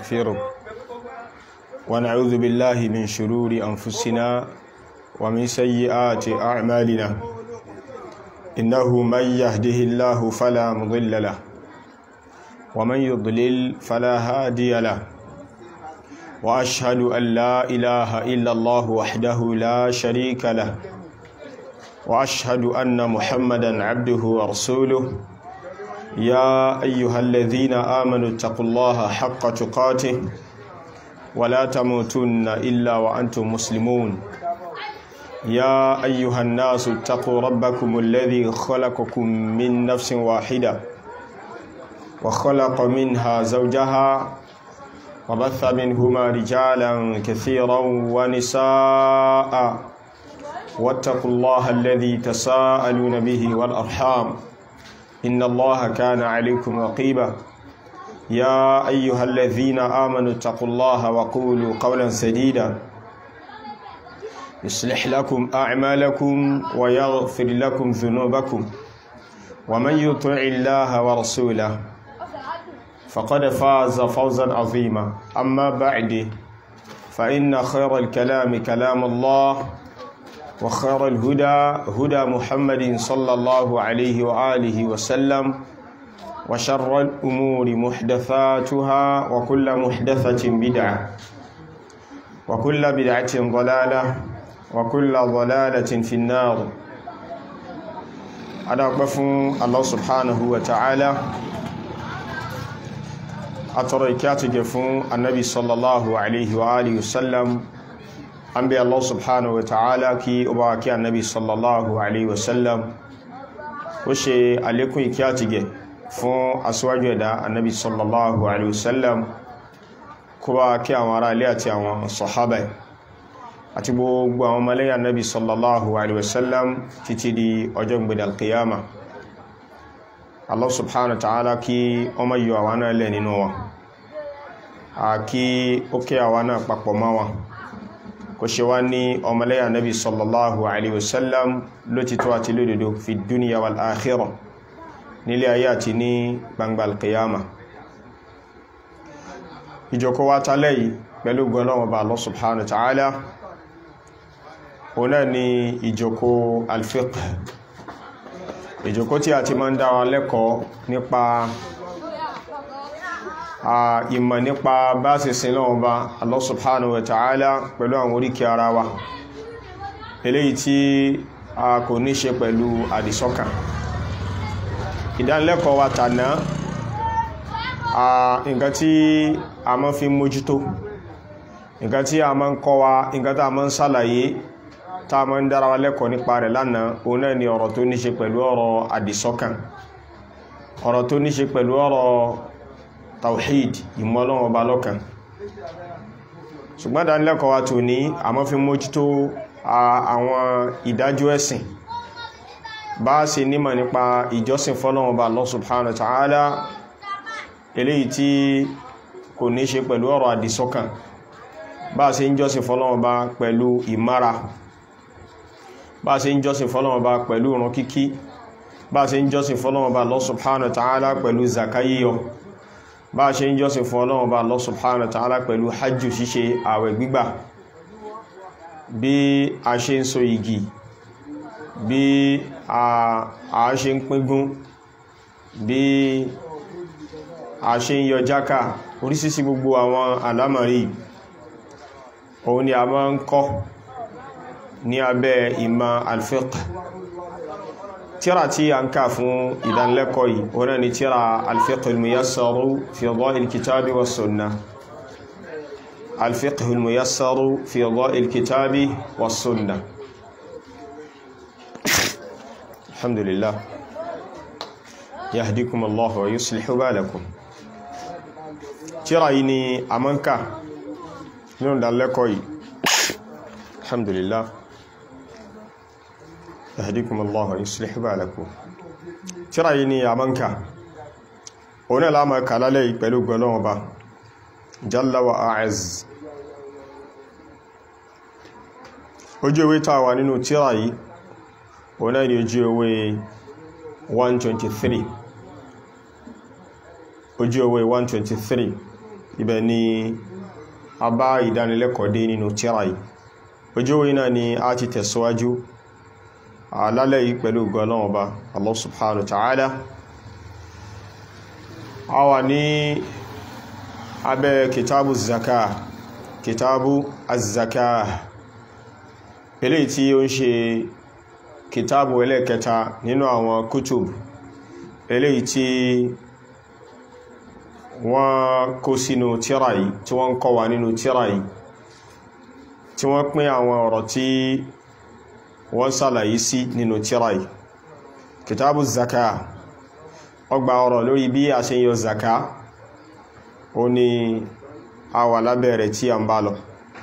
ونستغفره ونعوذ بالله من شرور أنفسنا ومن سيئات أعمالنا إنه من يهده الله فلا مضل له ومن يضلل فلا هادي له وأشهد أن لا إله إلا الله وحده لا شريك له وأشهد أن محمدا عبده ورسوله يا أيها الذين آمنوا اتقوا الله حق تقاته ولا تموتن إلا وأنتم مسلمون يا أيها الناس اتقوا ربكم الذي خلقكم من نفس واحدة وخلق منها زوجها وبث منهما رجالا كثيرا ونساء واتقوا الله الذي تساءلون به والأرحام إن الله كان عليكم رقيبا يا أيها الذين آمنوا اتقوا الله وقولوا قولا سديدا يصلح لكم أعمالكم ويغفر لكم ذنوبكم ومن يطع الله ورسوله فقد فاز فوزا عظيما أما بعد فإن خير الكلام كلام الله وخير الهدى هدى محمد صلى الله عليه وآله وسلم وشر الأمور محدثاتها وكل محدثة بدعة وكل بدعة ضلالة وكل ضلالة في النار أنا أقف الله سبحانه وتعالى أترى كاتج فون النبي صلى الله عليه وآله وسلم an bí Allah subhanahu wa ta'ala kí ó bá kí annabi sallallahu alaihi wasallam ó ṣe alékún ìkí àti gẹ̀ fún aṣíwájú ẹ̀dá annabi sallallahu alaihi wasallam kó bá kí àwọn ará ilé àti àwọn sọ̀hábà àti gbogbo àwọn mọ́lẹ́yà annabi sallallahu alaihi wasallam títí di ọjọ́ gbẹ̀dẹ̀ alkiyama Allah subhanahu wa ta'ala kí ọmọ yíò àwọn náà lẹ́ nínú wọn àkí ó kí àwọn náà papọ̀ mọ́ wọn kò ṣe wá ní ọmọlẹ́yà nabi sallallahu alaihi wasallam ló ti tó àti lódodo fi dúníyà wal akhirah nílé ayé àti ní gbangba alqiyama ìjọkọ́ wá tálẹ̀ yìí pẹ̀lú gbọ́nàwọ̀ bá Allah subhanahu wa ta'ala ọ̀nà ni ìjọkọ́ alfiqh ìjọkọ́ tí a ti máa ń dára lẹ́kọ̀ọ́ nípa ìmọ̀ nípa bá sì sin lọ́wọ́ bá Allah subhanahu wa ta'ala pẹ̀lú àwọn oríkì ara wa eléyìí tí a kò ní ṣe pẹ̀lú àdìsọ́kàn ìdánilẹ́kọ̀ọ́ wa tàná nǹkan tí a máa fi mójútó nǹkan tí a máa ń kọ́ wa nǹkan tí a máa ń sàlàyé tá a máa ń dára wa lẹ́kọ̀ọ́ nípa rẹ̀ lánàá òun náà ni ọ̀rọ̀ tó ní ṣe pẹ̀lú ọ̀rọ̀ àdìsọ́kàn ọ̀rọ̀ tó ní ṣe pẹ̀lú ọ̀rọ̀ tawhid ìmọ̀lọ́wọ́ ọba lọ́kan ṣùgbọ́n dánilẹ́kọ̀ọ́ wa tó ní àmọ́ fi mójútó àwọn ìdájọ́ ẹ̀sìn bá ṣe nímọ̀ nípa ìjọsìn fọ́lọ́wọ́ ọba Allah subhanahu wa ta'ala eléyìí tí kò ní ṣe pẹ̀lú ọ̀rọ̀ àdìsọ́kàn bá ṣe ń jọ́sìn fọ́lọ́wọ́ ọba pẹ̀lú ìmára bá ṣe ń jọ́sìn fọ́lọ́wọ́ ọba pẹ̀lú ìrun kíkí bá ṣe ń jọ́sìn fọ́lọ́wọ́ ọba Allah subhanahu wa ta'ala pẹ̀lú zakayíyọ bá ṣe ń jọ́sìn fún ọlọ́run bá Allah subhanahu wa ta'ala pẹ̀lú hajjù ṣíṣe àwẹ̀ gbígbà bí a ṣe ń so igi bí a ṣe ń píngún bí a ṣe ń yọ jáká oríṣiríṣi gbogbo àwọn àlámọ̀rí òun ni a máa ń kọ́ ní abẹ́ ìmọ̀ al-fiqh tíra tí a ń ká fún ìdánlẹ́kọ̀ọ́ yìí wọ́n ni tíra al-fiqh al-muyassaru fi dha'il kitabi wa sunnah al-fiqh al-muyassaru fi dha'il kitabi wa sunnah alhamdulillah yahdikum Allah wa yuslihu balakum tíra yìí ni a mọ́ ń ká nínú ìdánlẹ́kọ̀ọ́ yìí alhamdulillah yahdikum Allah wa yuslih balakum tírà yìí ni àmọ́ǹkà òun náà láàmà kàlálẹ̀ pẹ̀lú gbọ́lọ́wọ́ bá jalla wa a'az ojú ewé tàà wà nínú tírà yìí òun náà ni ojú ewé 123 ojú ewé 123 ibẹ̀ ni a bá ìdánilẹ́kọ̀ọ́ dé nínú tírà yìí ojú orí náà ni a ti tẹ̀síwájú alálẹ̀ yìí pẹ̀lú gọlọ́wọ́ ọba Allah subhanahu wa ta'ala a wà ní abẹ́ kitabu zaka kitabu az-zaka eléyìí tí ó ń ṣe kitabu ẹlẹ́kẹta nínú àwọn kutub eléyìí tí wọ́n kó sínú tírà yìí tí wọ́n kọ́ wa nínú tírà yìí tí wọ́n pín àwọn ọ̀rọ̀ tí wọ́n sàlàyé sí nínú tírà yìí kitabu zaka ọgbà ọ̀rọ̀ lórí bí a ṣe yọ zaka ó ní a wà lábẹ́rẹ̀ tí a ń bá lọ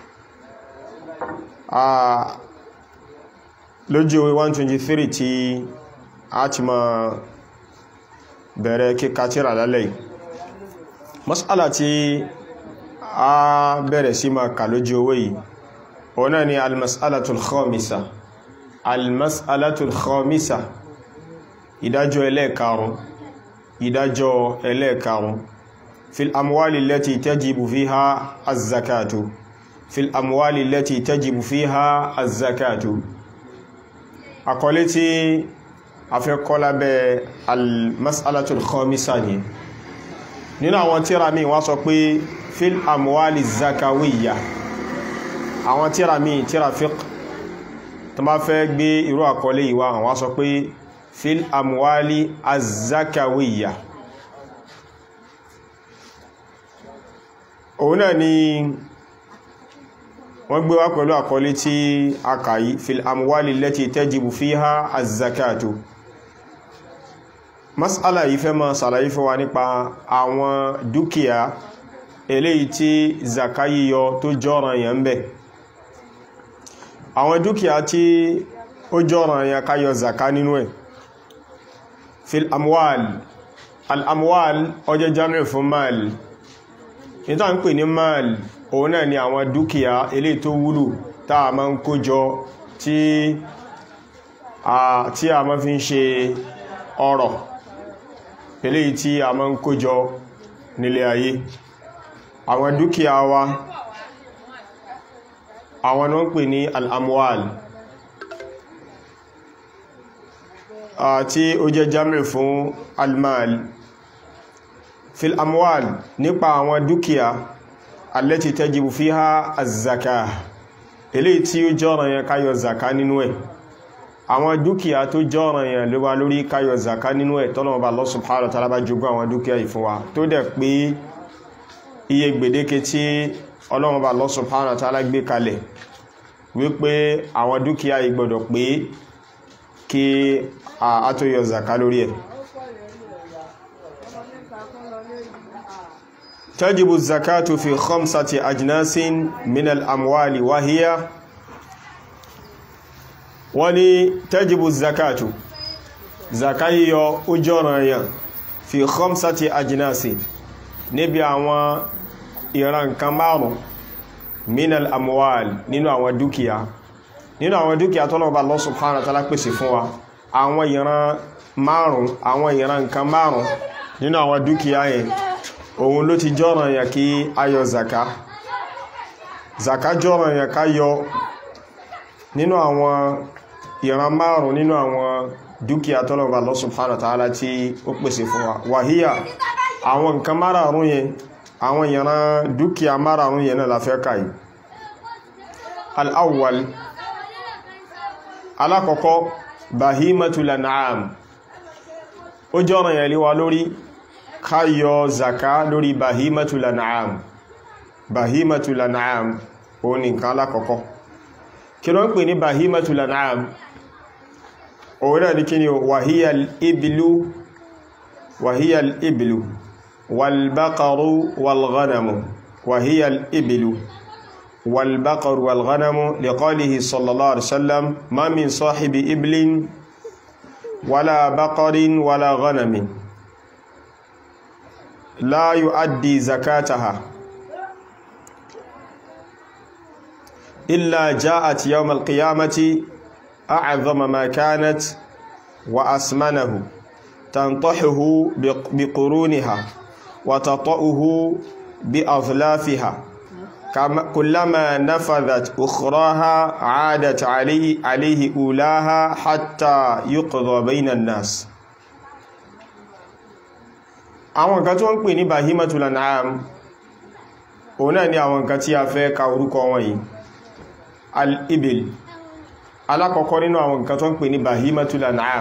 lójú 123 tí a ti ma bẹ̀rẹ̀ kíkà tírà lálẹ́ yìí mas'ala tí a bẹ̀rẹ̀ sí ma kà lójú owó yìí ọ̀nà ni almas'alatul khamisa almas'alatul khamisa ìdájọ́ ẹlẹ́ẹ̀karùn ìdájọ́ ẹlẹ́ẹ̀karùn fil amwali lati tajibu fiha az-zakatu fil amwali lati tajibu fiha az-zakatu àkọlé tí a fẹ́ kọ́ lábẹ́ almas'alatul khamisa ni nínú àwọn tíra mi wọ́n sọ pé fil amwali zakawiyya àwọn tíra mi tíra fiqh tó bá fẹ́ gbé irú àkọlé ìwá àwọn sọ pé fil amwali azakawiyya òun náà ni wọ́n gbé wá pẹ̀lú àkọlé tí a kàyí fil amwali lati tajibu fiha azakatu mas'ala yìí fẹ́ máa ṣàlàyé fún wa nípa àwọn dúkìá eléyìí tí zaka yíyọ tó jọ́ràn yẹn ń bẹ àwọn dúkìá tí ó jọ́ràn yẹn ká yọ zaka nínú ẹ̀ fil amwal al-amwal ọjọ́ jamiu fún mal níta ń pè ní mal òun náà ni àwọn dúkìá eléyìí tó wúlò táà máa ń kójọ tí a máa fi ń ṣe ọrọ̀ eléyìí tí a máa ń kójọ nílé ayé àwọn dúkìá wa àwọn náà ń pè ní al'amwal tí ó jẹ́ jamir fún almal fil amwal nípa àwọn dúkìá allati tajibu fiha az-zaka eléyìí tí ó jọ́ràn yẹn káyọ zaka nínú ẹ̀ àwọn dúkìá tó jọ́ràn yẹn ló wá lórí káyọ zaka nínú ẹ̀ tọ́lọ̀mọba Allah subhanahu wa ta'ala bá jogún àwọn dúkìá yìí fún wa tó dẹ̀ pé iye gbèdéke tí ọlọ́mọba Allah subhanahu wa ta'ala gbé kalẹ̀ wípé àwọn dúkìá yìí gbọdọ̀ pé kí a tó yọ zaka lórí ẹ̀ تجب الزكاة في خمسة أجناس من الأموال وهي وني تجب الزكاة زكاة أجرى في خمسة أجناس níbi àwọn ìran kan márùn min al-amwal nínú àwọn dúkìá nínú àwọn dúkìá tọ́lọ̀ bá Allah subhanahu wa ta'ala pèsè fún wa àwọn ìran márùn àwọn ìran nǹkan márùn nínú àwọn dúkìá yẹn òun ló ti jọ́ràn yà kí a yọ zaka zaka jọ́ràn yà ká yọ nínú àwọn ìran márùn nínú àwọn dúkìá tọ́lọ̀ bá Allah subhanahu wa ta'ala tí ó pèsè fún wa wàhíyà àwọn nǹkan márààrún yẹn àwọn ìran dúkìá márààrún yẹn náà la fẹ́ kàí al'awwal alákọ̀ọ́kọ́ bahimatul an'am ó jọ́ràn yẹn lé wa lórí ká yọ zaka lórí bahimatul an'am bahimatul an'am ó ní nǹkan alákọ̀ọ́kọ́ kí ló ń pè ní bahimatul an'am òun náà ní kí ni wàhíyal ibilu wàhíyal ibilu والبقر والغنم وهي الإبل والبقر والغنم لقوله صلى الله عليه وسلم ما من صاحب إبل ولا بقر ولا غنم لا يؤدي زكاتها إلا جاءت يوم القيامة أعظم ما كانت وأسمنه تنطحه بقرونها وتطأه bí azlafiha kullama nafadhat ukhraha aadat alayhi alayhi ulaha hatta yuqda bayna an-nas àwọn nǹkan tí wọ́n ń pè ní bahimatul an'am òun náà ni àwọn nǹkan tí a fẹ́ ka orúkọ wọn yìí al-ibil alákọ̀ọ́kọ́ nínú àwọn nǹkan tó ń pè ní bahimatul an'am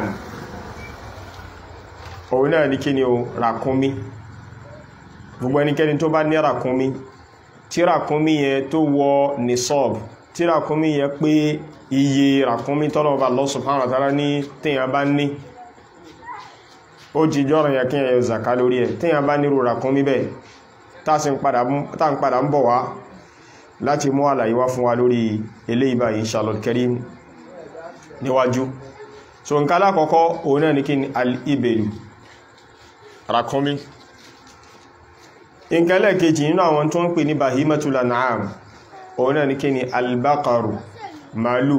òun náà ní kí ni o ràkúnmí gbogbo ẹnikẹ́ni tó bá ní ràkúnmí tí ràkúnmí yẹn tó wọ nisab tí ràkúnmí yẹn pé iye ràkúnmí tọ́lọ̀ọba Allah subhanahu wa ta'ala ní tíyàn bá ní ó jí jọ́rọ̀ yẹ kí ẹyọ zaka lórí ẹ̀ tíyàn bá nírú ràkúnmí bẹ́ẹ̀ tá ń padà ń bọ̀ wá láti mú àlàyé wá fún wa lórí eléyìí báyìí inshallah karim níwájú so nǹkan alákọ̀ọ́kọ́ òun náà ní kí ni al-ibelu ràkúnmí nǹkan lẹ́ẹ̀kejì nínú àwọn tó ń pè ní bahimatul an'am òun náà ní kí ni albaqaru màálù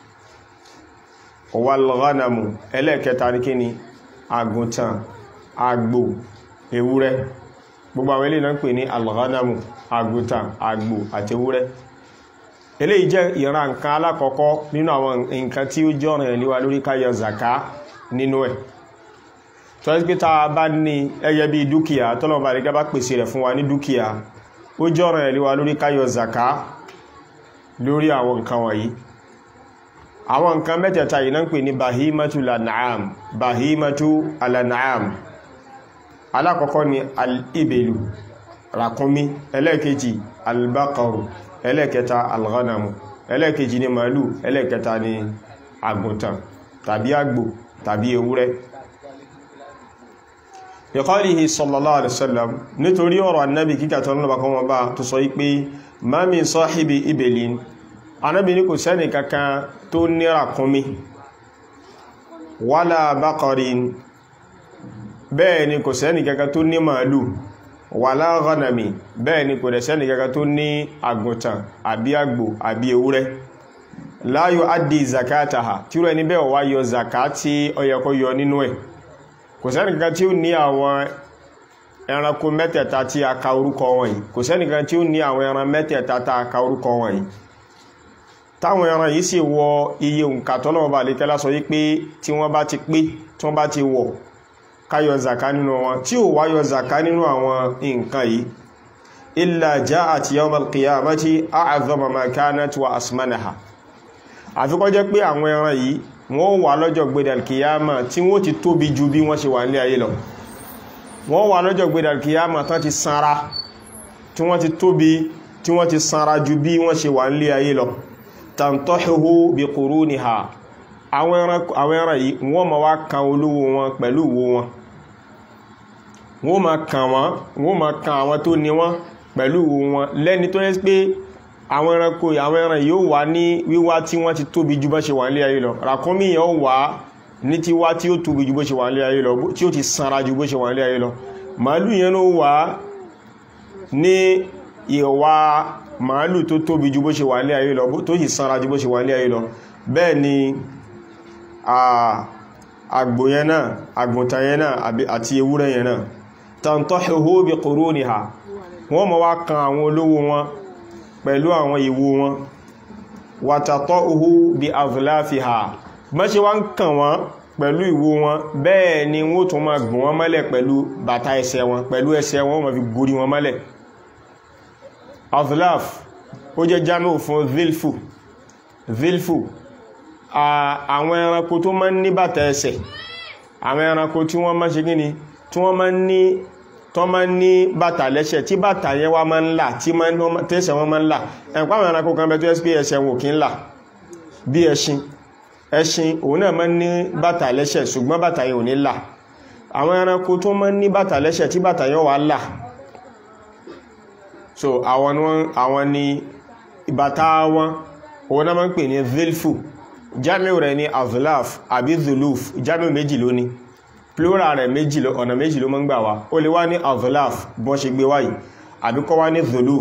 walghanamu ẹlẹ́ẹ̀kẹta ní kí ni àgùntàn àgbò ewúrẹ́ gbogbo àwọn eléyìí náà ń pè ní alghanamu àgùntàn àgbò àti ewúrẹ́ eléyìí jẹ́ ìran nǹkan alákọ̀ọ́kọ́ nínú àwọn nǹkan tí ó jọ́ràn ẹ̀ níwá lórí ká yọ zaka nínú ẹ̀ tó ẹ́ pé tá a bá ní ẹyẹ bí dúkìá tọ́lọ̀bà rí gábá pèsè rẹ̀ fún wa ní dúkìá ó jọ́ràn ẹ̀ níwá lórí ká yọ zaka lórí àwọn nǹkan wọ̀nyí àwọn nǹkan mẹ́tẹ̀ẹ̀ta yìí náà ń pè ní bahimatu lan'am bahimatu alan'am alákọ̀ọ́kọ́ ni al-ibelu ràkúnmí ẹlẹ́ẹ̀kejì albaqaru ẹlẹ́ẹ̀kẹta alghanamu ẹlẹ́ẹ̀kejì ni màálù ẹlẹ́ẹ̀kẹta ni àgùntàn tàbí àgbò tàbí ewúrẹ́ ìkọ́lìhì sallallahu alaihi wasallam nítorí ọ̀rọ̀ annabi kíkà tó lọ́bàá kan wọ́n bá tó sọ wípé ma min sahibi ibelin anábi ní kò sẹ́ni kankan tó ní ràkúnmí wala baqarin bẹ́ẹ̀ ni kò sẹ́ni kankan tó ní màálù wàlá ghanami bẹ́ẹ̀ ni kò dẹ̀ sẹ́ni kankan tó ní àgùntàn àbí àgbò àbí ewúrẹ́ la yuaddi zakataha tí ó ẹni bẹ́ẹ̀ wá yọ zakati ó yẹ kó yọ nínú ẹ̀ kò sẹ́ni kankan tí ó ní àwọn ẹranko mẹ́tẹ̀ẹ̀ta tí a ka orúkọ wọn yìí kò sẹ́ni kankan tí ó ní àwọn ẹran mẹ́tẹ̀ẹ̀ta tí a ka orúkọ wọn yìí táwọn ẹran yìí sì wọ iye òǹkà tọ́lọ́wọ́ bá lè kẹ́lá sọ yí pé tí wọ́n bá ti pé tí wọ́n bá ti wọ̀ káyọ zaka nínú wọn tí ó wáyọ zaka nínú àwọn nǹkan yìí illa ja'at yawm al-qiyamati a'zama ma kanat wa asmanaha àfikọ́ jẹ́ pé àwọn ẹran yìí wọ́n wà lọ́jọ́ gbẹ̀dẹ̀ al-qiyama tí wọ́n ti tóbi ju bí wọ́n ṣe wà ní ayé lọ wọ́n wà lọ́jọ́ gbẹ̀dẹ̀ al-qiyama tán ti sanra tí wọ́n ti tóbi tí wọ́n ti sanra ju bí wọ́n ṣe wà ní ayé lọ tantahuhu bi quruniha àwọn ẹran yìí wọ́n ma wá kan olówó wọn pẹ̀lú ìwo wọn wọ́n ma kàn wọ́n wọ́n ma kan àwọn tó ní wọ́n pẹ̀lú ìwo wọn lẹ́ni tó yẹ́ pé àwọn ẹranko àwọn ẹran yóò wá ní wíwá tí wọ́n ti tóbi ju bá ṣe wà nílé ayé lọ ràkúnmí yẹn ó wá ní tí wá tí ó tóbi ju bó ṣe wà nílé ayé lọ tí ó ti sanra ju bó ṣe wà nílé ayé lọ màálù yẹn ló wá ní ìwà màálù tó tóbi ju bó ṣe wà nílé ayé lọ tó sì sanra ju bó ṣe wà nílé ayé lọ bẹ́ẹ̀ ni àgbò yẹn náà àgùntàn yẹn náà àti ewúrẹ́ yẹn náà tantahuhu bi quruniha wọ́n mọ̀ wá kan àwọn olówó wọn pẹ̀lú àwọn ìwo wọn wa tata'uhu bi azlafiha mọ́ṣe wá ń kàn wọ́n pẹ̀lú ìwo wọn bẹ́ẹ̀ ni wọ́n tún máa gùn wọ́n mọ́lẹ̀ pẹ̀lú bàtà ẹsẹ̀ wọn pẹ̀lú ẹsẹ̀ wọn máa fi gorí wọn mọ́lẹ̀ azlaf ó jẹ́ jámẹ́ fún zilfu zilfu àwọn ẹranko tó máa ń ní bàtà ẹsẹ̀ àwọn ẹranko tí wọ́n máa ṣe gíní tí wọ́n máa ń ní tó máa ń ní bàtà lẹ́sẹ̀ tí bàtà yẹn wá máa ń là tí tẹ́sẹ̀ wọn máa ń là ẹ̀pá àwọn ẹranko kan bẹ tó ẹ́sì pé ẹsẹ̀ wọn kì í là bí ẹṣin ẹṣin òun náà máa ń ní bàtà lẹ́sẹ̀ ṣùgbọ́n bàtà yẹn ò ní là àwọn ẹranko tó máa ń ní bàtà lẹ́sẹ̀ tí bàtà yẹn wá là so àwọn ni ìbàtà wọn òun náà máa ń pè ní zilfu jamiu rẹ̀ ní azlaf àbí zuluf jamiu méjì ló ní plural rẹ̀ méjì ló ọ̀nà méjì ló mọ́ ń gbà wá ó lè wá ní azlaf bọ́n ṣe gbé wáyìí àbí kó wá ní zuluf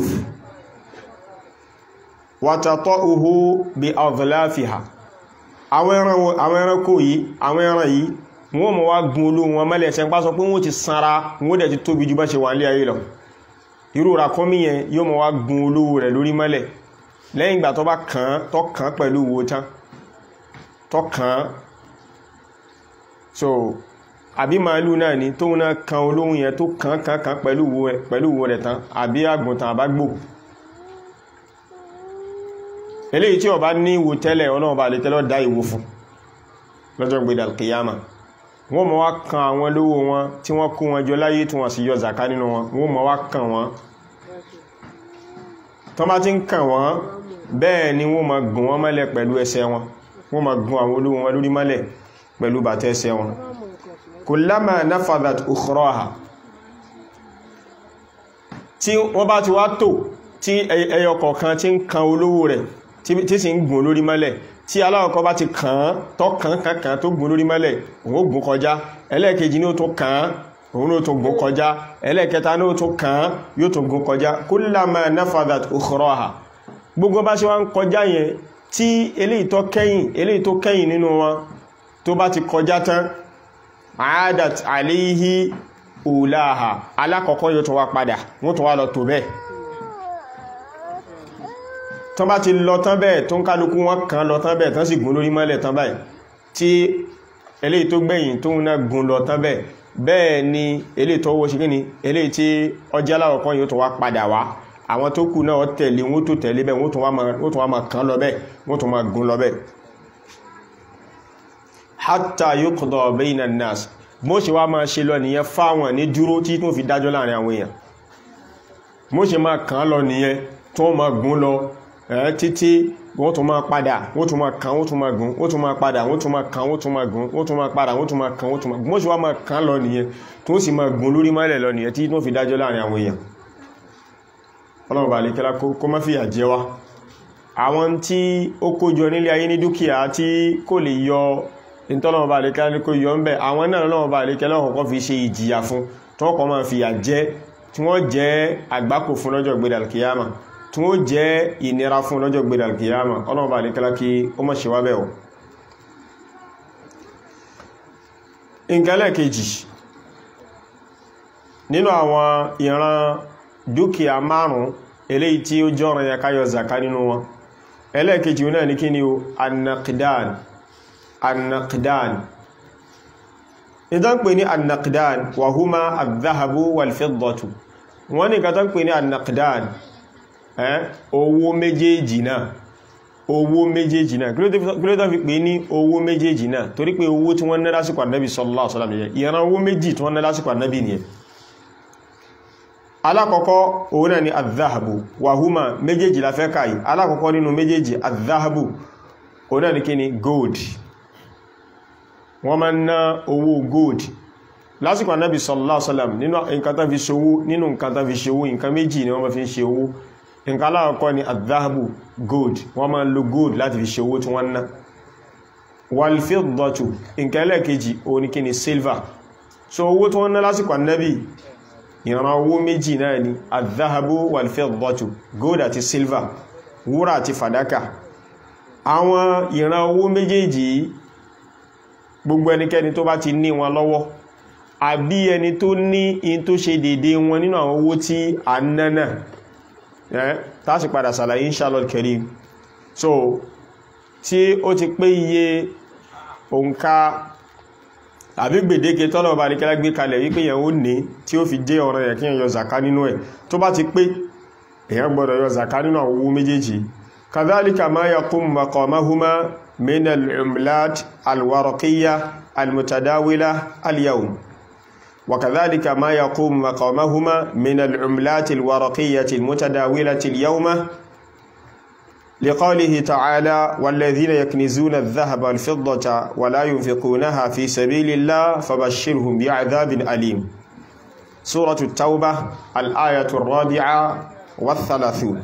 wàtàtọ́ uhu bí azlafiha àwọn ẹranko yìí àwọn ẹran yìí wọ́n mọ̀ wá gun olú wọn mẹ́lẹ̀ ṣe ń pá sọ pé wọ́n ti sanra wọ́n dẹ̀ ti tóbi ju bá ṣe wà ní ayé lọ irú ràkúnmí yẹn yóò mọ̀ wá gun olówó rẹ̀ lórí mọ́lẹ̀ lẹ́yìn ìgbà tó bá kàn án tó kàn án pẹ̀lú wo tán tó kàn án so àbí màálù náà ni tóun náà kan olówó yẹn tó kàn án kàn án pẹ̀lú wo rẹ̀ tán àbí àgùntàn àbágbò eléyìí tí ó bá ní ìwò tẹ́lẹ̀ ọlọ́run bá lè tẹ́lọ́ dá ìwò fún lọ́jọ́ gbé dàlkìyàmà wọ́n mọ̀ wá kan àwọn lówó wọn tí wọ́n kó wọn jọ láyé tí wọ́n sì yọ zàká nínú wọn wọ́n mọ̀ wá kan wọn tó bá ti ń kàn wọ́n bẹ́ẹ̀ ni wọ́n máa gùn wọ́n mọ́lẹ̀ pẹ̀lú ẹsẹ̀ wọn wọ́n máa gùn àwọn olówó wọn lórí mọ́lẹ̀ pẹ̀lú bàtẹ́ ẹsẹ̀ wọn kullama nafadat ukhraha tí wọ́n bá ti wá tò tí ẹyọ kọ̀ọ̀kan tí ń kan olówó rẹ̀ tí sì ń gùn lórí mọ́lẹ̀ tí aláwọ̀kọ́ bá ti kàn án tọ́ kàn kàn kàn tó gùn lórí mọ́lẹ̀ òun ó gùn kọjá ẹlẹ́ẹ̀kejì ní ó tó kàn án òun ó tó gùn kọjá ẹlẹ́ẹ̀kẹta ní ó tó kàn án yóò tó gùn kọjá kullama nafadat ukhraha gbogbo bá ṣe wá ń kọjá yẹn tí eléyìí tó kẹ́yìn eléyìí tó kẹ́yìn nínú wọn tó bá ti kọjá tán àádàt àléhí òláhà alákọ̀ọ́kọ́ yóò tó wá padà wọ́n tó wá lọ tó bẹ́ẹ̀ tán bá ti lọ tán bẹ́ẹ̀ tó ń kálukú wọn kan lọ tán bẹ́ẹ̀ tán sì gún lórí mọ́lẹ̀ tán báyìí tí eléyìí tó gbẹ̀yìn tó ń náà gún lọ tán bẹ́ẹ̀ bẹ́ẹ̀ ni eléyìí tó wó ṣe kí ni eléyìí tí ọjà alákọ̀ọ́kọ́ yóò tó wá padà wá àwọn tó kù náà tẹ̀lé wọ́n tó tẹ̀lé bẹ́ẹ̀ wọ́n tó wá máa kan lọ bẹ́ẹ̀ wọ́n tó máa gún lọ bẹ́ẹ̀ hatta yuqda bayna an-nas mo ṣe wá máa ṣe lọ nìyẹn fáwọn ní dúró tí tó fi dájọ́ láàrin àwọn èèyàn mo ṣe máa kàn lọ nìyẹn tó máa gún lọ ẹ̀ títí wọ́n tún máa padà wọ́n tún máa kàn wọ́n tún máa gún wọ́n tún máa padà wọ́n tún máa kàn wọ́n tún máa gún wọ́n tún máa padà wọ́n tún máa kàn wọ́n tún máa gún mo ṣe wá máa kàn lọ nìyẹn tó sì máa gún lórí mọ́lẹ̀ lọ nìyẹn tí tó fi dájọ́ láàrin àwọn èèyàn ọlọ́run bá lè kẹ́lá kó má fìyà jẹ wá àwọn tí ó kójọ nílé ayé ní dúkìá tí kò lè yọ ìtọ́lọ́wọ́ bá lè kẹ́lá ní kó yọ ń bẹ̀ àwọn náà lọ́wọ́ bá lè kẹ́lá ọ̀kọ́ fi ṣe ìjìyà fún tí wọ́n kọ́ máa fìyà jẹ tí wọ́n jẹ́ àgbákò fún lọ́jọ́ gbéra kìyàmà tí wọ́n jẹ́ ìnira fún lọ́jọ́ gbéra kìyàmà ọlọ́run bá lè kẹ́lá kí ó mọ̀ ṣe wá bẹ̀ ọ́ ìǹkẹ́lẹ̀ kejì nínú àwọn ìran dúkìá márùn-ún eléyìí tí ó jọ́rọ̀ ya káyọ zaka nínú wọn ẹlẹ́ẹ̀kejì náà ní kí ni o annaqidan annaqidan ìdán pè ní annaqidan wa huma al-dhahabu wal-fiddatu wọ́n ní kàtán pè ní annaqidan owó méjèèjì náà owó méjèèjì náà kí ló tó fi pè ní owó méjèèjì náà torí pé owó tí wọ́n ná lásìkò Ànábì sallallahu alaihi wasallam nìyẹn ìran owó méjì tí wọ́n ná lásìkò Ànábì nìyẹn alákọ̀ọ́kọ́ òun náà ni àdáhàbù wàhúmà méjèèjì la fẹ́ káyì alákọ̀ọ́kọ́ nínú méjèèjì àdáhàbù òun náà ni kí ni gold wọ́n máa ń ná owó gold lásìkò anábì sallallahu alaihi wasallam nínú nǹkan tán fi ṣòwò nínú nǹkan tán fi ṣòwò nǹkan méjì ni wọ́n máa fi ń ṣe owó nǹkan alákọ̀ọ́kọ́ ni àdáhàbù gold wọ́n máa ń lo gold láti fi ṣe owó tí wọ́n ná walfiddatu nǹkan ẹlẹ́ẹ̀kejì òun ni kí ni silver so owó tí wọ́n ná lásìkò anábì ìran owó méjì náà ni àdáhàbó wàlfẹ́dọ̀tù gold àti silver wúrà àti fàdákà àwọn ìran owó méjèèjì gbogbo ẹnikẹ́ni tó bá ti ní wọn lọ́wọ́ àbí ẹni tó ní in tó ṣe dédé wọn nínú àwọn owó tí a nánà tásì padà sàlàyé inshallah karim so tí ó ti pé iye òǹkà àbí gbèdéke tọ́lọ̀ bá ríkẹ́lá gbé kalẹ̀ wípé yẹn ó ní tí ó fi jẹ́ ọ̀rọ̀ yẹ̀ kí yẹn yọ zaka nínú ẹ̀ tó bá ti pé èyàn gbọ́dọ̀ yọ zaka nínú àwọn owó méjèèjì kadhalika ma yaqum maqamahuma min al-umlat al-waraqiyya al-mutadawila al-yawm wa kadhalika ma yaqum maqamahuma min al-umlat al-waraqiyya al-mutadawila al-yawma لقوله تعالى والذين يكنزون الذهب والفضة ولا ينفقونها في سبيل الله فبشرهم بعذاب أليم سورة التوبة الآية الرابعة والثلاثون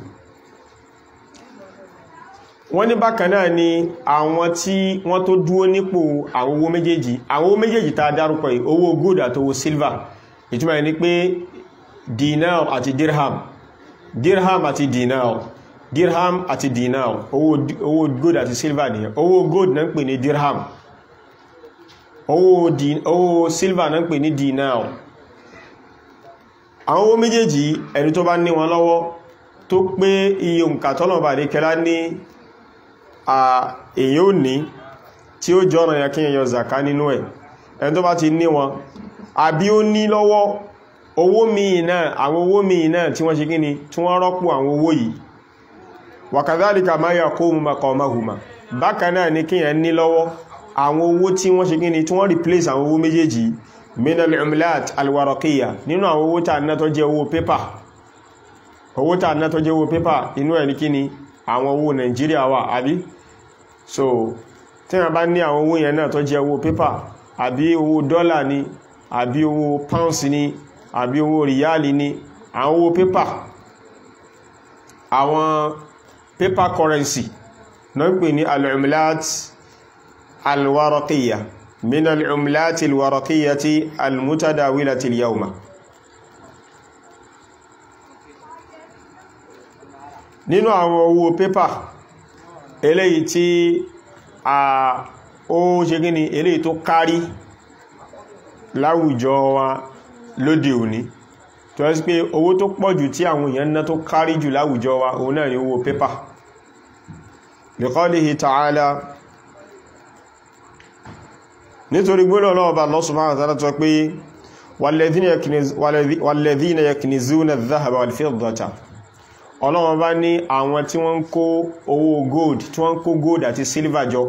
wọ́n ní bákan náà ni àwọn tí wọ́n tó dúó nípò àwọn owó méjèèjì àwọn owó méjèèjì tá dárúkọ yìí owó gold àti owó silver ìtumọ̀ ní pé dinar àti dirham dirham àti dinar dirham àti dinar owó owó gold àti silver ni owó gold náà ń pè ní dirham owó di owó silver náà ń pè ní dinar àwọn owó méjèèjì ẹni tó bá ní wọn lọ́wọ́ tó pé iye òǹkà tọ́lọ̀bà ní kẹlá ní èyí ò ní tí ó jọ́nà ya kí èyàn zaka nínú ẹ̀ ẹni tó bá ti ní wọn àbí ó ní lọ́wọ́ owó míì náà àwọn owó míì náà tí wọ́n ṣe kí ni tí wọ́n rọ́pò àwọn owó yìí wàkàdálìkà máa yà kó maqamahuma bákan náà ní kí èyàn ní lọ́wọ́ àwọn owó tí wọ́n ṣe kí ni tí wọ́n replace àwọn owó méjèèjì minal umlat alwaraqiya nínú àwọn owó tàà náà tó jẹ́ owó pépà owó tàà náà tó jẹ́ owó pépà inú ẹ̀ ní kí ni àwọn owó Nàìjíríà wà àbí so tí wọ́n bá ní àwọn owó yẹn náà tó jẹ́ owó pépà àbí owó dọ́là ni àbí owó pounds ni àbí owó ríyálì ni àwọn owó pépà àwọn paper currency náà ń pè ní al-umlat alwaraqiya min al-umlat alwaraqiyati almutadawilati al-yawma nínú àwọn owó pépà eléyìí tí a ó ṣe gíní eléyìí tó kárí láwùjọ wa lóde òní tó ẹ́sí pé owó tó pọ̀jù tí àwọn èèyàn ná tó kárí jù láwùjọ wa òun náà ni owó pépà liqalihi ta'ala nítorí gbọ́nà náà bá Allah subhanahu wa ta'ala tó pé walladhina yaknizuna adh-dhahaba wal-fiddata ọlọ́wọ́n bá ní àwọn tí wọ́n ń kó owó gold tí wọ́n ń kó gold àti silver jọ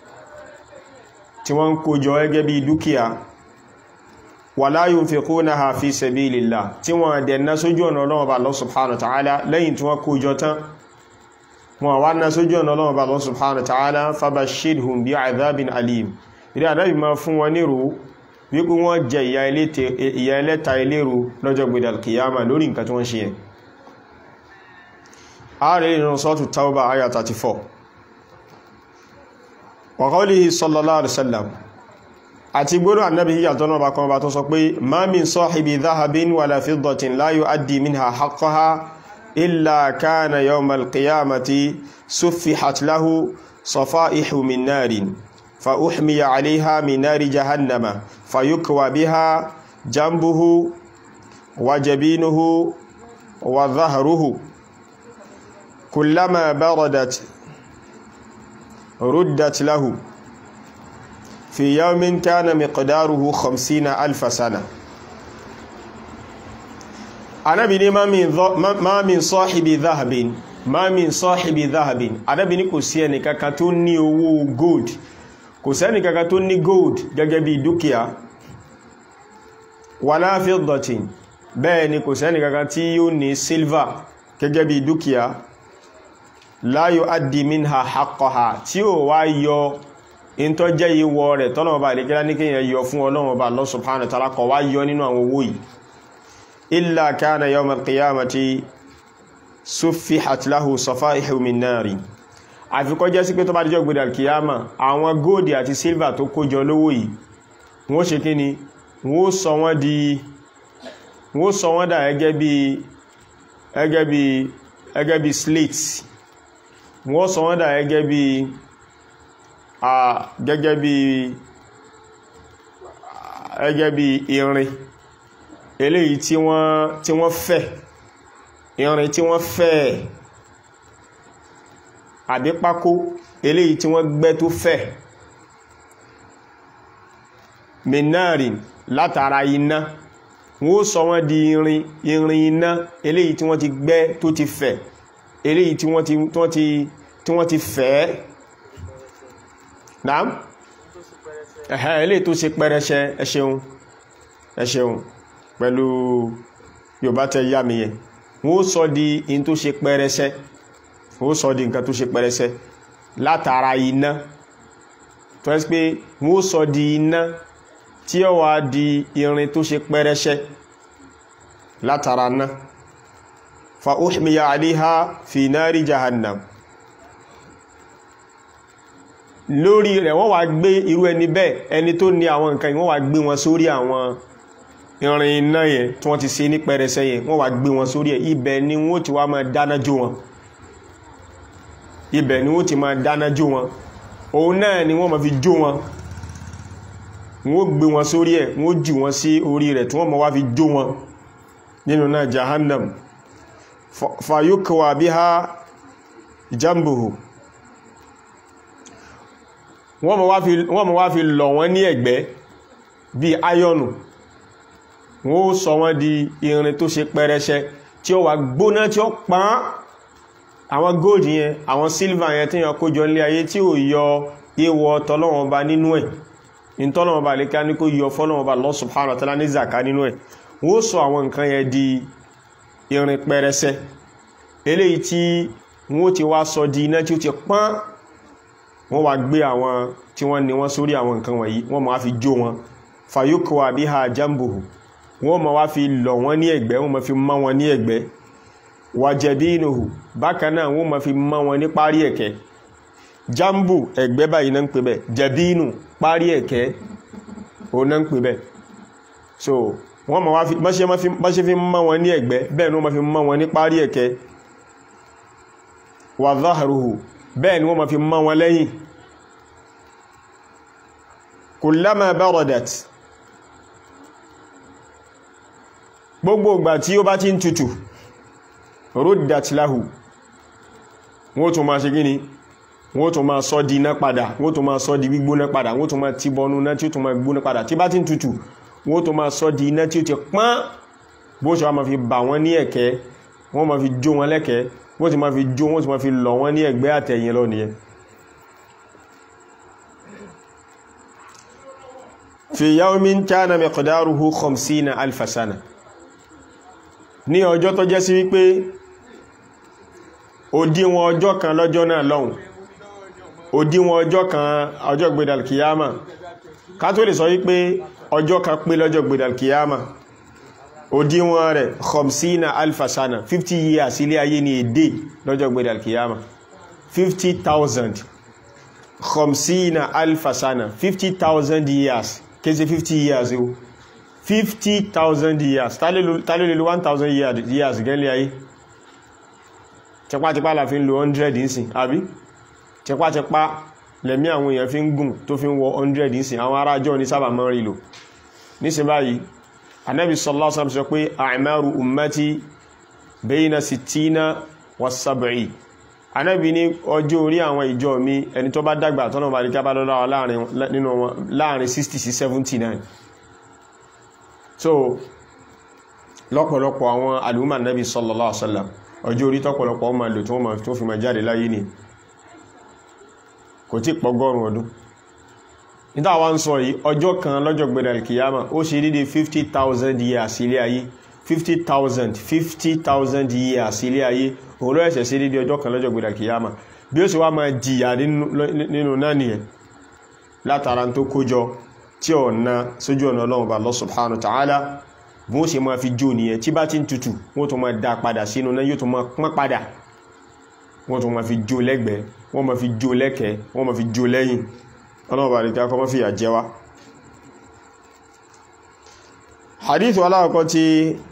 tí wọ́n ń kó jọ gẹ́gẹ́ bí dúkìá wala yunfiqunaha fi sabilillah tí wọ́n dẹ̀ná sójú ọ̀nà ọlọ́wọ́n bá Allah subhanahu wa ta'ala lẹ́yìn tí wọ́n kó jọ tán wọ́n wá ná sójú ọ̀nà ọlọ́wọ́n bá Allah subhanahu wa ta'ala fabashshirhum bi'adhabin alim ilé àdábì máa fún wọn nírò wípé wọ́n jẹ ìyà ẹlẹ́ta ilérò lọ́jọ́ gbẹ̀dẹ̀ alkiyama lórí nǹkan tí wọ́n ṣe yẹn ààrẹ ìrìn sọ́tù tauba aya 34 wa qawlihi sallallahu alaihi wasallam àti gbọ́nà annabi yíya tọ́nà bá kan bá tó sọ pé ma min sahibi dhahabin wala fiddatin la yu'addi minha haqqaha illa kana yawmal qiyamati suffihat lahu safaihu min narin fa uhmiya 'alayha min nari jahannama fayukwa biha jambuhu wa jabinuhu wa dhahruhu كلما بردت ردت له في يوم كان مقداره خمسين ألف سنة Ànábì ní ma min sahibi dhahabin ma min sahibi dhahabin Ànábì ní kò sí ẹni kankan tó ní owó gold kò sí ẹni kankan tó ní gold gẹ́gẹ́ bí dúkìá wala fiddatin bẹ́ẹ̀ ni kò sí ẹni kankan tí yóò ní silver gẹ́gẹ́ bí dúkìá la yu'addi minha haqqaha tí ó wá yọ in tó jẹ́ ìwọ rẹ̀ tọ́nà ọba àdíkẹ́lá ní kíyàn yọ fún ọlọ́run ọba Allah subhanahu wa ta'ala kọ̀ wá yọ nínú àwọn owó yìí illa kana yawm al-qiyamati suffihat lahu safaihu min nari àfikọ́ jẹ́ sí pé tó bá díjọ́ gbé al-qiyama àwọn góòdì àti sílvà tó kójọ lówó yìí wọ́n ṣe kí ni wọ́n sọ wọ́n di wọ́n sọ wọ́n dà gẹ́gẹ́ bí gẹ́gẹ́ bí gẹ́gẹ́ bí slate wọ́n sọ wọ́n dà gẹ́gẹ́ bí a gẹ́gẹ́ bí gẹ́gẹ́ bí irin eléyìí tí wọ́n tí wọ́n fẹ̀ irin tí wọ́n fẹ̀ àbí pákó eléyìí tí wọ́n gbẹ́ tó fẹ̀ minarin látara iná wọ́n sọ wọ́n di irin irin iná eléyìí tí wọ́n ti gbẹ́ tó ti fẹ̀ eléyìí tí wọ́n ti wọ́n ti tí wọ́n ti fẹ́ náà ẹ̀hẹ́ eléyìí tó ṣe pẹ́rẹsẹ ẹ ṣeun ẹ ṣeun pẹ̀lú Yorùbá tẹ yá mi yẹn wọ́n sọ di in tó ṣe pẹ́rẹsẹ wọ́n sọ di nǹkan tó ṣe pẹ́rẹsẹ látara iná tó ẹ́ pé wọ́n sọ di iná tí ó wá di irin tó ṣe pẹ́rẹsẹ látara náà fa uhmiya aliha fi nari jahannam lórí rẹ̀ wọ́n wá gbé irú ẹni bẹ́ẹ̀ ẹni tó ní àwọn nǹkan wọ́n wá gbé wọn sórí àwọn irin iná yẹn tí wọ́n ti ṣe ní pẹrẹsẹ yẹn wọ́n wá gbé wọn sórí ẹ̀ ibẹ̀ ni wọ́n ti wá máa dáná jó wọn ibẹ̀ ni wọ́n ti máa dáná jó wọn òun náà ni wọ́n máa fi jó wọn wọ́n gbé wọn sórí ẹ̀ wọ́n jù wọn sí orí rẹ̀ tí wọ́n máa wá fi jó wọn nínú náà jahannam fayukwa biha jambuhu wọ́n mọ̀ wá fi lọ̀ wọ́n ní ẹ̀gbẹ́ bí ayọ́nù wọ́n ó sọ wọ́n di irin tó ṣe pẹrẹsẹ tí ó wà gbóná tí ó pán àwọn gold yẹn àwọn silver yẹn tí yàn kójọ nílé ayé tí ó yọ ìwọ tọ́lọ́wọ́n ba nínú ẹ̀ ìtọ́lọ́wọ́n ba lè ká ní kó yọ fọ́lọ́wọ́n ba Allah subhanahu wa ta'ala ní zaka nínú ẹ̀ wọ́n sọ àwọn nǹkan yẹn di irin pẹrẹsẹ eléyìí tí wọ́n ti wá sọ di iná tí ó ti pán wọ́n wá gbé àwọn tí wọ́n ní wọ́n sórí àwọn nǹkan wọ̀nyí wọ́n máa fi jó wọn fayukwa biha jambuhu wọ́n máa wá fi lọ̀ wọ́n ní ẹ̀gbẹ́ wọ́n máa fi mọ́ wọn ní ẹ̀gbẹ́ wàjẹ̀bínuhu bákan náà wọ́n máa fi mọ́ wọn ní parí ẹ̀kẹ́ jambu ẹ̀gbẹ́ báyìí náà ń pè bẹ́ jẹ̀bínu parí ẹ̀kẹ́ òun náà ń pè bẹ́ so wọ́n máa wá fi bá ṣe fi mọ́ wọn ní ẹ̀gbẹ́ bẹ́ẹ̀ ni wọ́n máa fi mọ́ wọn ní parí ẹ̀kẹ́ wà záhàrùhù bẹ́ẹ̀ ni wọ́n ma fi mọ́ wọn lẹ́yìn kullama baradat gbogbo ìgbà tí ó bá ti ń tutù ruddat lahu wọ́n tún ma ṣe gíní wọ́n tún ma sọ di iná padà wọ́n tún ma sọ di gbígbóná padà wọ́n tún ma ti bọnú iná tí ó tún ma gbóná padà tí bá ti ń tutù wọ́n tún ma sọ di iná tí ó ti pọ́n bó ṣe wá ma fi bà wọ́n ní ẹ̀kẹ́ wọ́n ma fi jó wọn lẹ́kẹ̀ẹ́ wọ́n ti ma fi jó wọ́n ti ma fi lọ̀ wọ́n ní ẹ̀gbẹ́ àtẹ̀yìn lọ nìyẹn fi yawmin kana miqdaruhu khamsina alfa sana ní ọjọ́ tó jẹ́ sí wípé òdíwọ̀n ọjọ́ kan lọ́jọ́ náà lọ́hùn òdíwọ̀n ọjọ́ kan ọjọ́ gbedalkiyama ká tó lè sọ wípé ọjọ́ kan pé lọ́jọ́ gbedalkiyama òdíwọ̀n rẹ̀ khamsina alfa sana 50 years ilé ayé ní èdè lọ́jọ́ gbẹ̀dẹ̀ alkiyama 50,000 khamsina alfa sana 50,000 years kése 50 years o 50,000 years tálélélú 1,000 years gẹ́lẹ̀ ayé tipátipá la fi ń lo 100 ìsìn àbí tipátipá lẹ̀mí àwọn èèyàn fi ń gùn tó fi ń wọ 100 ìsìn àwọn arájọ́ ní sábà mọ́ rí lò nísìn báyìí anabi sallallahu alaihi wasallam sọ pé a'maru ummati bayna sittina wa sab'i anabi ní ọjọ́ orí àwọn ìjọ mi ẹni tó bá dàgbà tọ́nà bá rí kábà lọ́la láàrin 60 sí 79 so lọ́pọ̀lọpọ̀ àwọn alùmọ̀ anabi sallallahu alaihi wasallam ọjọ́ orí tọ́pọ̀lọpọ̀ ọmọ lò tó fi ma jáde láyé ni kò tí pọgọ́rùn ọdún níta wá ń sọ yìí ọjọ́ kan lọ́jọ́ gbẹ̀rẹ̀ alkiyama ó ṣe dédé 50,000 years ilé ayé 50,000 50,000 years ilé ayé òun ló ẹ̀ṣẹ̀ sí dédé ọjọ́ kan lọ́jọ́ gbẹ̀rẹ̀ alkiyama bí ó sì wá máa jìyà nínú náà nìyẹn látara tó kójọ tí ọ̀nà sójú ọ̀nà ọlọ́run bá Allah subhanahu wa ta'ala bí wọ́n ṣe máa fi jó nìyẹn tí bá ti ń tutù wọ́n tó máa dá padà sínú náà yóò tó máa pọ́n padà wọ́n tó máa fi jó lẹ́gbẹ̀ẹ́ wọ́n máa fi jó lẹ́kẹ̀ẹ́ wọ́n máa fi jó lẹ́yìn ọlọ́ọ̀bà rí ká kọmọ́ fìyà jẹ wá hadithu aláwọ̀kọ́ tí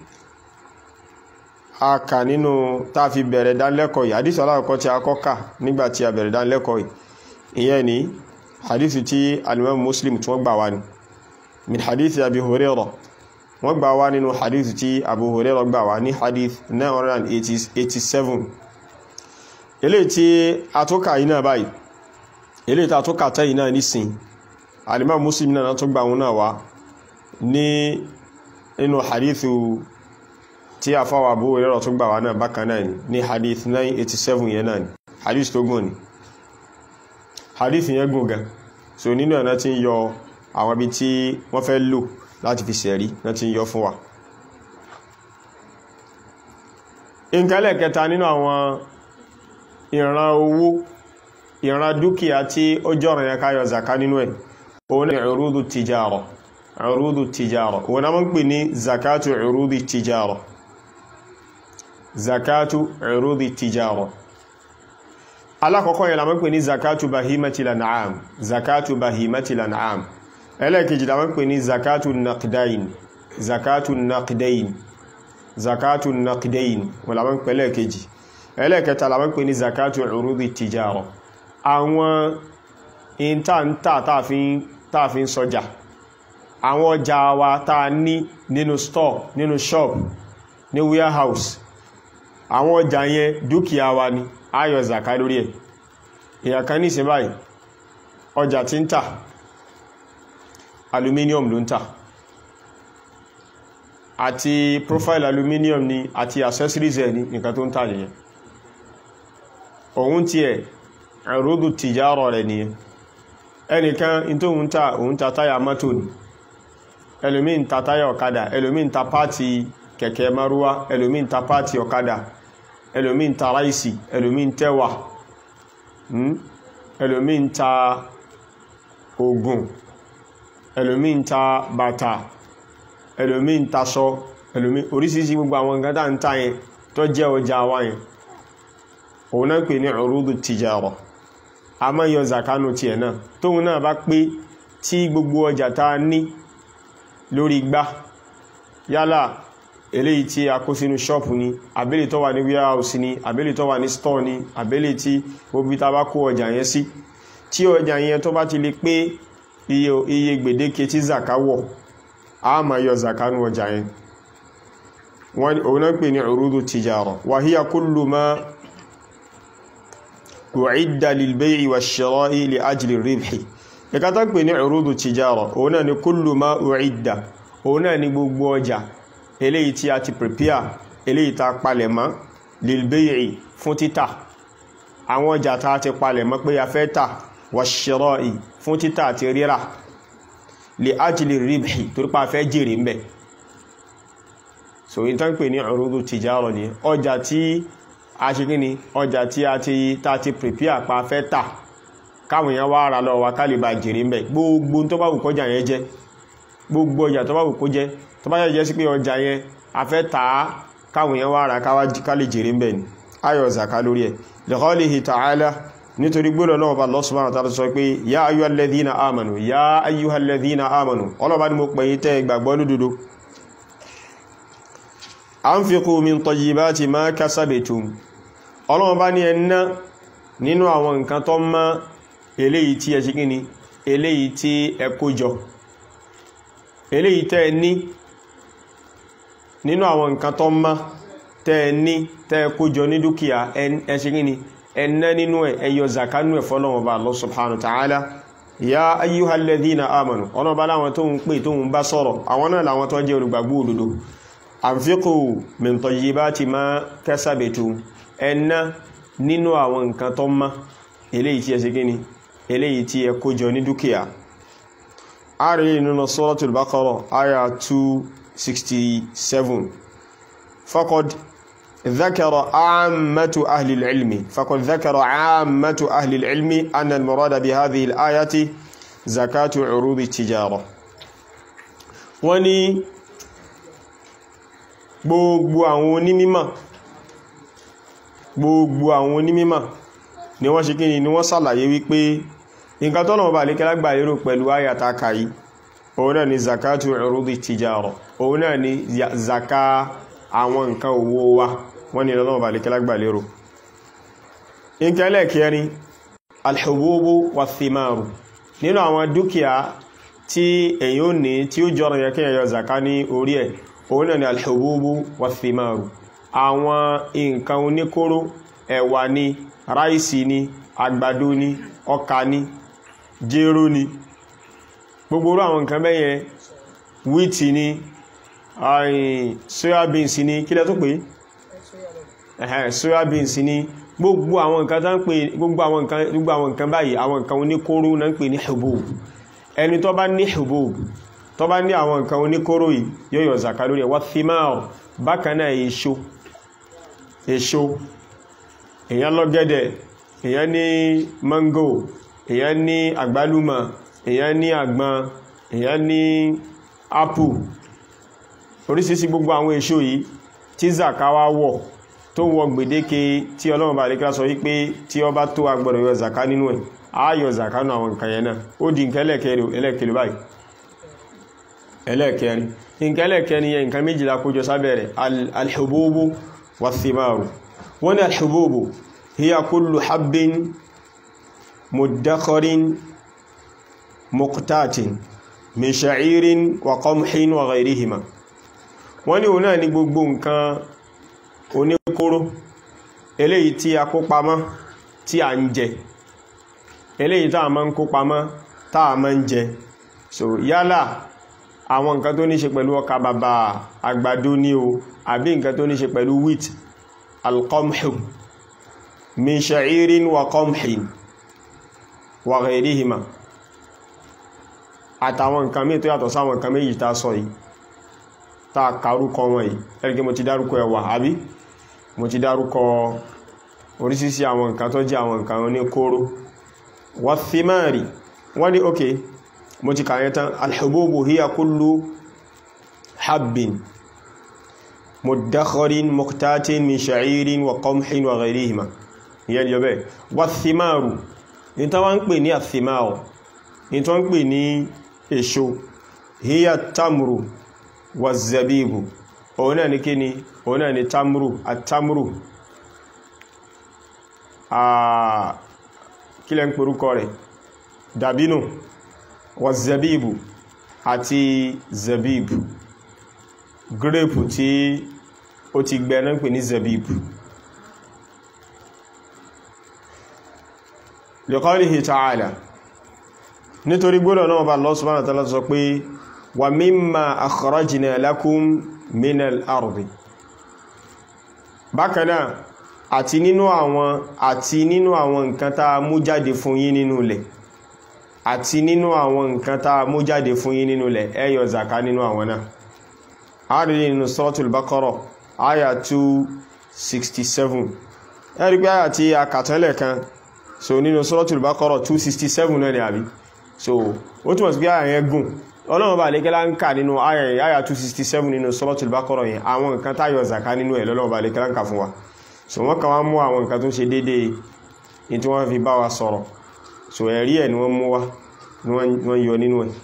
a kà nínú tá fi bẹ̀rẹ̀ dánlẹ́kọ̀ọ́ yìí hadithu aláwọ̀kọ́ tí a kọ́kà nígbàtí a bẹ̀rẹ̀ dánlẹ́kọ̀ọ́ yìí ìyẹn ni hadithu tí alimam muslim tí wọ́n gbà wá ní min hadithi abi hurairah wọ́n gbà wá nínú hadithu tí abu hurairah gbà wá ní hadith 987 eléyìí tí a tó kà yìí náà báyìí ilé ìta tó kàtẹ́ yìí náà nísìn alìmá muslim náà tó gbà wọn náà wá ní inú hadithu tí a fáwà bó rẹ̀rọ tó gbà wá náà bákan náà ní hadith 987 yẹn náà ni hadith tó gùn ni hadith yẹn gùn gan so nínú ẹ̀nà tí ń yọ àwọn ibi tí wọ́n fẹ́ lò láti fi sẹ̀rí náà tí ń yọ fún wa ìkẹlẹ̀ kẹta nínú àwọn ìran owó ìran dúkìá tí ó jọ́rọ̀ yẹ káyọ zaka nínú ẹ̀ òun ni urudu tijara urudu tijara òun na mọ́ ń pè ní zakatu urudu tijara zakatu urudu tijara alákọ̀ọ́kọ́ yẹ la mọ́ ń pè ní zakatu bahimati lan'am zakatu bahimati lan'am ẹlẹ́kejì la mọ́ ń pè ní zakatu naqdain zakatu naqdain zakatu naqdain wọ́n la mọ́ ń pè ẹlẹ́kejì ẹlẹ́kẹta la mọ́ ń pè ní zakatu urudu tijara àwọn ìntàntà tààfin sọjà àwọn ọjà wa tàà ní nínú store nínú shop ní warehouse àwọn ọjà yẹn dúkìá wa ni a yọ zaka lórí ẹ̀ èyàn kan ní ìsìn báyìí ọjà tí ń tà aluminium ló ń tà àti profile aluminium ni àti accessories ẹ̀ ní nǹkan tó ń tà nìyẹn òun tí ẹ̀ ẹ̀rọ́dù tìjárọ̀ rẹ̀ nìyẹn ẹnìkan in tó ń tà òun ta táyà mọ́tò ni ẹlòmí ń ta táyà ọ̀kadà ẹlòmí ń ta pàtì kẹ̀kẹ́ márúwá ẹlòmí ń ta pàtì ọ̀kadà ẹlòmí ń ta ráìsì ẹlòmí ń tẹ́wà ẹlòmí ń ta ògùn ẹlòmí ń ta bàtà ẹlòmí ń taṣọ ẹlòmí oríṣiríṣi gbogbo àwọn nǹkan tá ń ta yẹn tó jẹ́ ọjà wa yẹn òun náà pè ní urudu tijara a máa yọ zakanu tiẹ̀ náà tóun náà bá pé tí gbogbo ọjà tá a ní lórí gbá yálà eléyìí tí a kó sínú ṣọ́ọ̀pù ni àbẹ́lẹ̀ tó wà ní warehouse ni àbẹ́lẹ̀ tó wà ní store ni àbẹ́lẹ̀ tí gbogbo ta bá kó ọjà yẹn sí tí ọjà yẹn tó bá ti lè pé iye gbèdéke tí zaka wọ̀ a máa yọ zakanu ọjà yẹn wọ́n òun náà pè ní urudu tijara wa hiya kullu ma u'idda lil bay'i wash-shira'i li ajli ar-ribhi ẹ̀ka tó pè ní urudu tijara òun náà ni kullu ma u'idda òun náà ni gbogbo ọjà eléyìí tí a ti prepare eléyìí tá palẹ̀ mọ́ lil bay'i fún títà àwọn ọjà tá ti palẹ̀ mọ́ pé a fẹ́ tà wash-shira'i fún títà àti rírà li ajli ar-ribhi torípa fẹ́ jèrè ń bẹ̀ so in tán pè ní urudu tijara ni ọjà tí a ṣe kí ni ọjà tí a ti ta ti prepare pa fẹ́ tà káwọn èèyàn wá ara lọ wa ká lè bá jèrè ń bẹ̀ gbogbo tó bá wù kọjá yẹn jẹ́ gbogbo ọjà tó bá wù kó jẹ́ tó bá yẹ jẹ́ sí pé ọjà yẹn a fẹ́ tà á káwọn èèyàn wá ara ká lè jèrè ń bẹ̀ ni ayọ̀ zaka lórí ẹ̀ liqaulihi ta'ala nítorí gbọ́dọ̀ náà bá Allah subhanahu wa ta'ala sọ pé ya ayyuhal ladhina amanu ya ayyuhal ladhina amanu ọlọ́ba ni mo pè yín tẹ́ ìgbàgbọ́ lódodo anfiqu min tayyibati ma kasabtum ọlọ́run bá ní ẹ̀nà nínú àwọn nǹkan tó mọ́ eléyìí tí ẹ ṣe kí ni eléyìí tí ẹ kójọ eléyìí tẹ́ ẹ ní nínú àwọn nǹkan tó mọ́ tẹ́ ẹ ní tẹ́ ẹ kójọ ní dúkìá ẹ ṣe kí ni ẹ̀nà nínú ẹ̀ ẹyọ zakanu ẹ̀ fọ́lọ́run bá Allah subhanahu wa ta'ala ya ayyuhal ladhina amanu ọlọ́run bá láwọn tó ń pè tó ń bá sọ̀rọ̀ àwọn náà làwọn tó jẹ́ olùgbàgbọ́ òdodo anfiqu min tayyibati ma kasabtum ẹ̀nà nínú àwọn nǹkan tó mọ́ eléyìí tí ẹ ṣe gíní eléyìí tí ẹ kójọ ní dúkìá a rí nínú Suratul Baqara aya 267 faqad dhakara ammatu ahli al-ilmi faqad dhakara ammatu ahli al-ilmi anna al-murada bi hadhihi al-ayati zakatu urudi tijara wọ́n ní gbogbo àwọn onímímọ̀ gbogbo àwọn onímímọ̀ ni wọ́n ṣe kí ni wọ́n sàlàyé wípé nǹkan tọ́nà ọba àlékẹ́lá gbà lérò pẹ̀lú ayàtà kàyí òun náà ni zakatu urudi tijara òun náà ni zaka àwọn nǹkan owó wa wọ́n ni lọ́nà ọba àlékẹ́lá gbà lérò nǹkan ẹlẹ́kẹrin alhububu wa thimaru nínú àwọn dúkìá tí èyí ò ní tí ó jọrọ yẹ kí ẹyọ zaka ní orí ẹ̀ òun náà ni alhububu wa thimaru àwọn nǹkan oníkóró ẹ̀wà ni ráìsì ni àgbàdo ni ọkà ni jéró ni gbogbo orú àwọn nǹkan bẹ́yẹn wíìtì ni soyabeans ni kí lẹ́ tó pé soyabeans ni gbogbo àwọn nǹkan tán pè gbogbo àwọn nǹkan gbogbo àwọn nǹkan báyìí àwọn nǹkan oníkóró náà ń pè ní hubub ẹni tó bá ní hubub tó bá ní àwọn nǹkan oníkóró yìí yóò yọ zaka lórí ẹ̀ wá thimar bákan náà èso èso èyàn lọ́gẹ́dẹ̀ èyàn ní mango èyàn ní àgbálùmọ̀ èyàn ní àgbọn èyàn ní apple oríṣiríṣi gbogbo àwọn èso yìí tí zaka wá wọ̀ tó wọ gbèdéke tí ọlọ́run bá lékà sọ wípé tí ó bá tó agbọ́dọ̀ yọ zaka nínú ẹ̀ á yọ zaka nù àwọn nǹkan yẹn náà ó di nǹkan ẹlẹ́kẹ̀ẹ́lẹ́ báyìí ẹlẹ́kẹ̀ẹ́rin nǹkan ẹlẹ́kẹ̀ẹ́rin yẹn nǹkan méjìlá kójọ sábẹ̀rẹ̀ alhububu والثمار ونا الحبوب هي كل حب مدخر مقتات من شعير وقمح وغيرهما wọ́n ní òun náà ní gbogbo nǹkan oníkóró eléyìí tí a kó pamọ́ tí a ń jẹ eléyìí tá a máa ń kó pamọ́ tá a máa ń jẹ so yálà àwọn nǹkan tó ní ṣe pẹ̀lú ọkà bàbà àgbàdo ní o àbí nǹkan tó ní ṣe pẹ̀lú wheat alqamhu min sha'irin wa qamhin wa ghayrihima àtàwọn nǹkan mí tó yàtọ̀ sáwọn nǹkan méjì tá sọ yìí tá kàrúkọ wọn yìí ẹ̀rẹ́gẹ́ mo ti dárúkọ ẹ̀wà àbí mo ti dárúkọ oríṣiríṣi àwọn nǹkan tó jẹ́ àwọn nǹkan ní kóró wa thimari wọ́n ní okay mo ti kàyẹ tán alhububu hiya kullu habbin muddakharin muqtatin min sha'irin wa qamhin wa ghayrihima ìyẹn yọ bẹ́ẹ̀ wa thimaru ní tó wọ́n ń pè ní athimaru ní tó ń pè ní èso hiya tamru wa zabibu òun náà ní kí ni òun náà ní tamru àtamru kílẹ̀ ń pèrúkọ rẹ̀ dàbínú wa zabibu àti zabibu grape tí ó ti gbẹ náà ń pè ní zabibu liqawlihi ta'ala nítorí gbọ́dọ̀ náà bá Allah subhanahu wa ta'ala sọ pé wa mimma akhrajna lakum minal ardi bákanáà àti nínú àwọn àti nínú àwọn nǹkan tá a mú jáde fún yín nínú ilẹ̀ àti nínú àwọn nǹkan tá a mú jáde fún yín nínú ilẹ̀ ẹ yọ zaka nínú àwọn náà a rí nínú suratul Baqara àyà 267 ẹ rí pé àyà tí a kàtẹ́lẹ̀ kan so nínú suratul Baqara 267 náà ni àbí so ó túnmọ̀ sí pé àyà yẹn gùn ọlọ́run bá lè kẹ́lá ń kà nínú àyà 267 nínú suratul Baqara yẹn àwọn nǹkan tá yọ zaka nínú ẹ̀ lọ́lọ́run bá lè kẹ́lá ń kà fún wa so wọ́n kàn wá mú àwọn nǹkan tó ṣe déédéé ní tí wọ́n fi bá wa sọ̀rọ̀ so ẹ̀rí ẹ̀ ni wọ́n mú wá ní wọ́n yọ nínú ẹ̀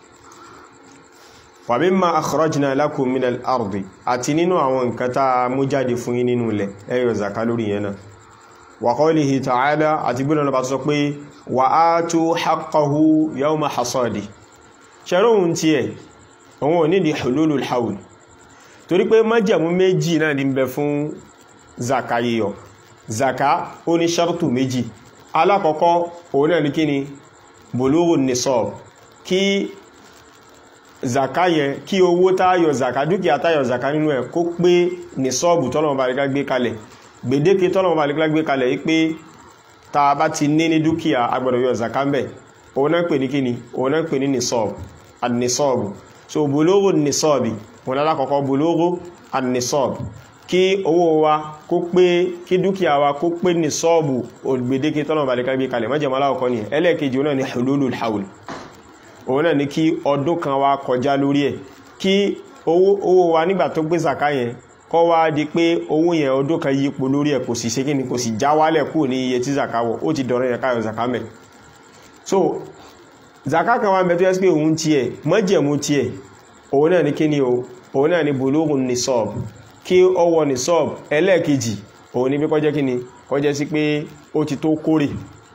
wa mimma akhrajna lakum minal ardi àti nínú àwọn nǹkan tá mú jáde fún yín nínú ilẹ̀ ẹ yọ zaka lórí yẹn náà wa qawlihi ta'ala àti gbọ́nà lọ́pàá sọ pé wa atu haqqahu yawma hasadi ṣẹ́rọ̀hun tí ẹ̀ òun ò nídi hululul hawl torí pé májẹ̀mú méjì náà ní bẹ fún zaka yíyọ zaka ó ní ṣartu méjì alákọ̀ọ́kọ́ òun náà ní kí ni bulughun nisab kí zaka yẹn kí owó táyọ zaka dúkìá táyọ zaka nínú ẹ̀ kó pé nisọ́ọ̀bù tọ́lọ̀mọ̀ bá lẹ́gbẹ́ gbé kalẹ̀ gbèdéke tọ́lọ̀mọ̀ bá lẹ́gbẹ́ gbé kalẹ̀ yí pé ta bá ti ní ní dúkìá agbọ́dọ̀ yọ zaka ń bẹ̀ òun náà pè ní kí ni òun náà pè ní nisọ́ọ̀bù an-nisọ́ọ̀bù so bulughu nisọ́ọ̀bì wọn alákọ̀ọ́kọ́ bulughu an-nisọ́ọ̀bù kí owó wa kó pé kí dúkìá wa kó pé nisọ́ọ̀bù gbèdéke tọ́lọ̀mọ̀ bá lẹ́gbẹ́ gbé kalẹ̀ mọ́jẹ̀mọ́ aláwọ̀kọ́ ni ẹlẹ́ẹ̀kejì òun náà ni hululul hawl òun náà ní kí ọdún kan wá kọjá lórí ẹ̀ kí owó wa nígbà tó gbé zaka yẹn kọ́ wá di pé owó yẹn ọdún kan yípo lórí ẹ̀ kò sì ṣe kí ni kò sì já wálẹ̀ kúrò ní iye tí zaka wọ̀ ó ti dọ̀rọ̀ yẹn káyọ̀ zaka mẹ́ so zaka kan wá ń bẹ tó yẹ pé òun tiẹ̀ mọ́jẹ̀mú tiẹ̀ òun náà ní kí ni o òun náà ní bulughun nisab kí ó wọ nisab ẹlẹ́ẹ̀kejì òun ní bí kọjẹ́ kí ni kọjẹ́ sí pé ó ti tó kórè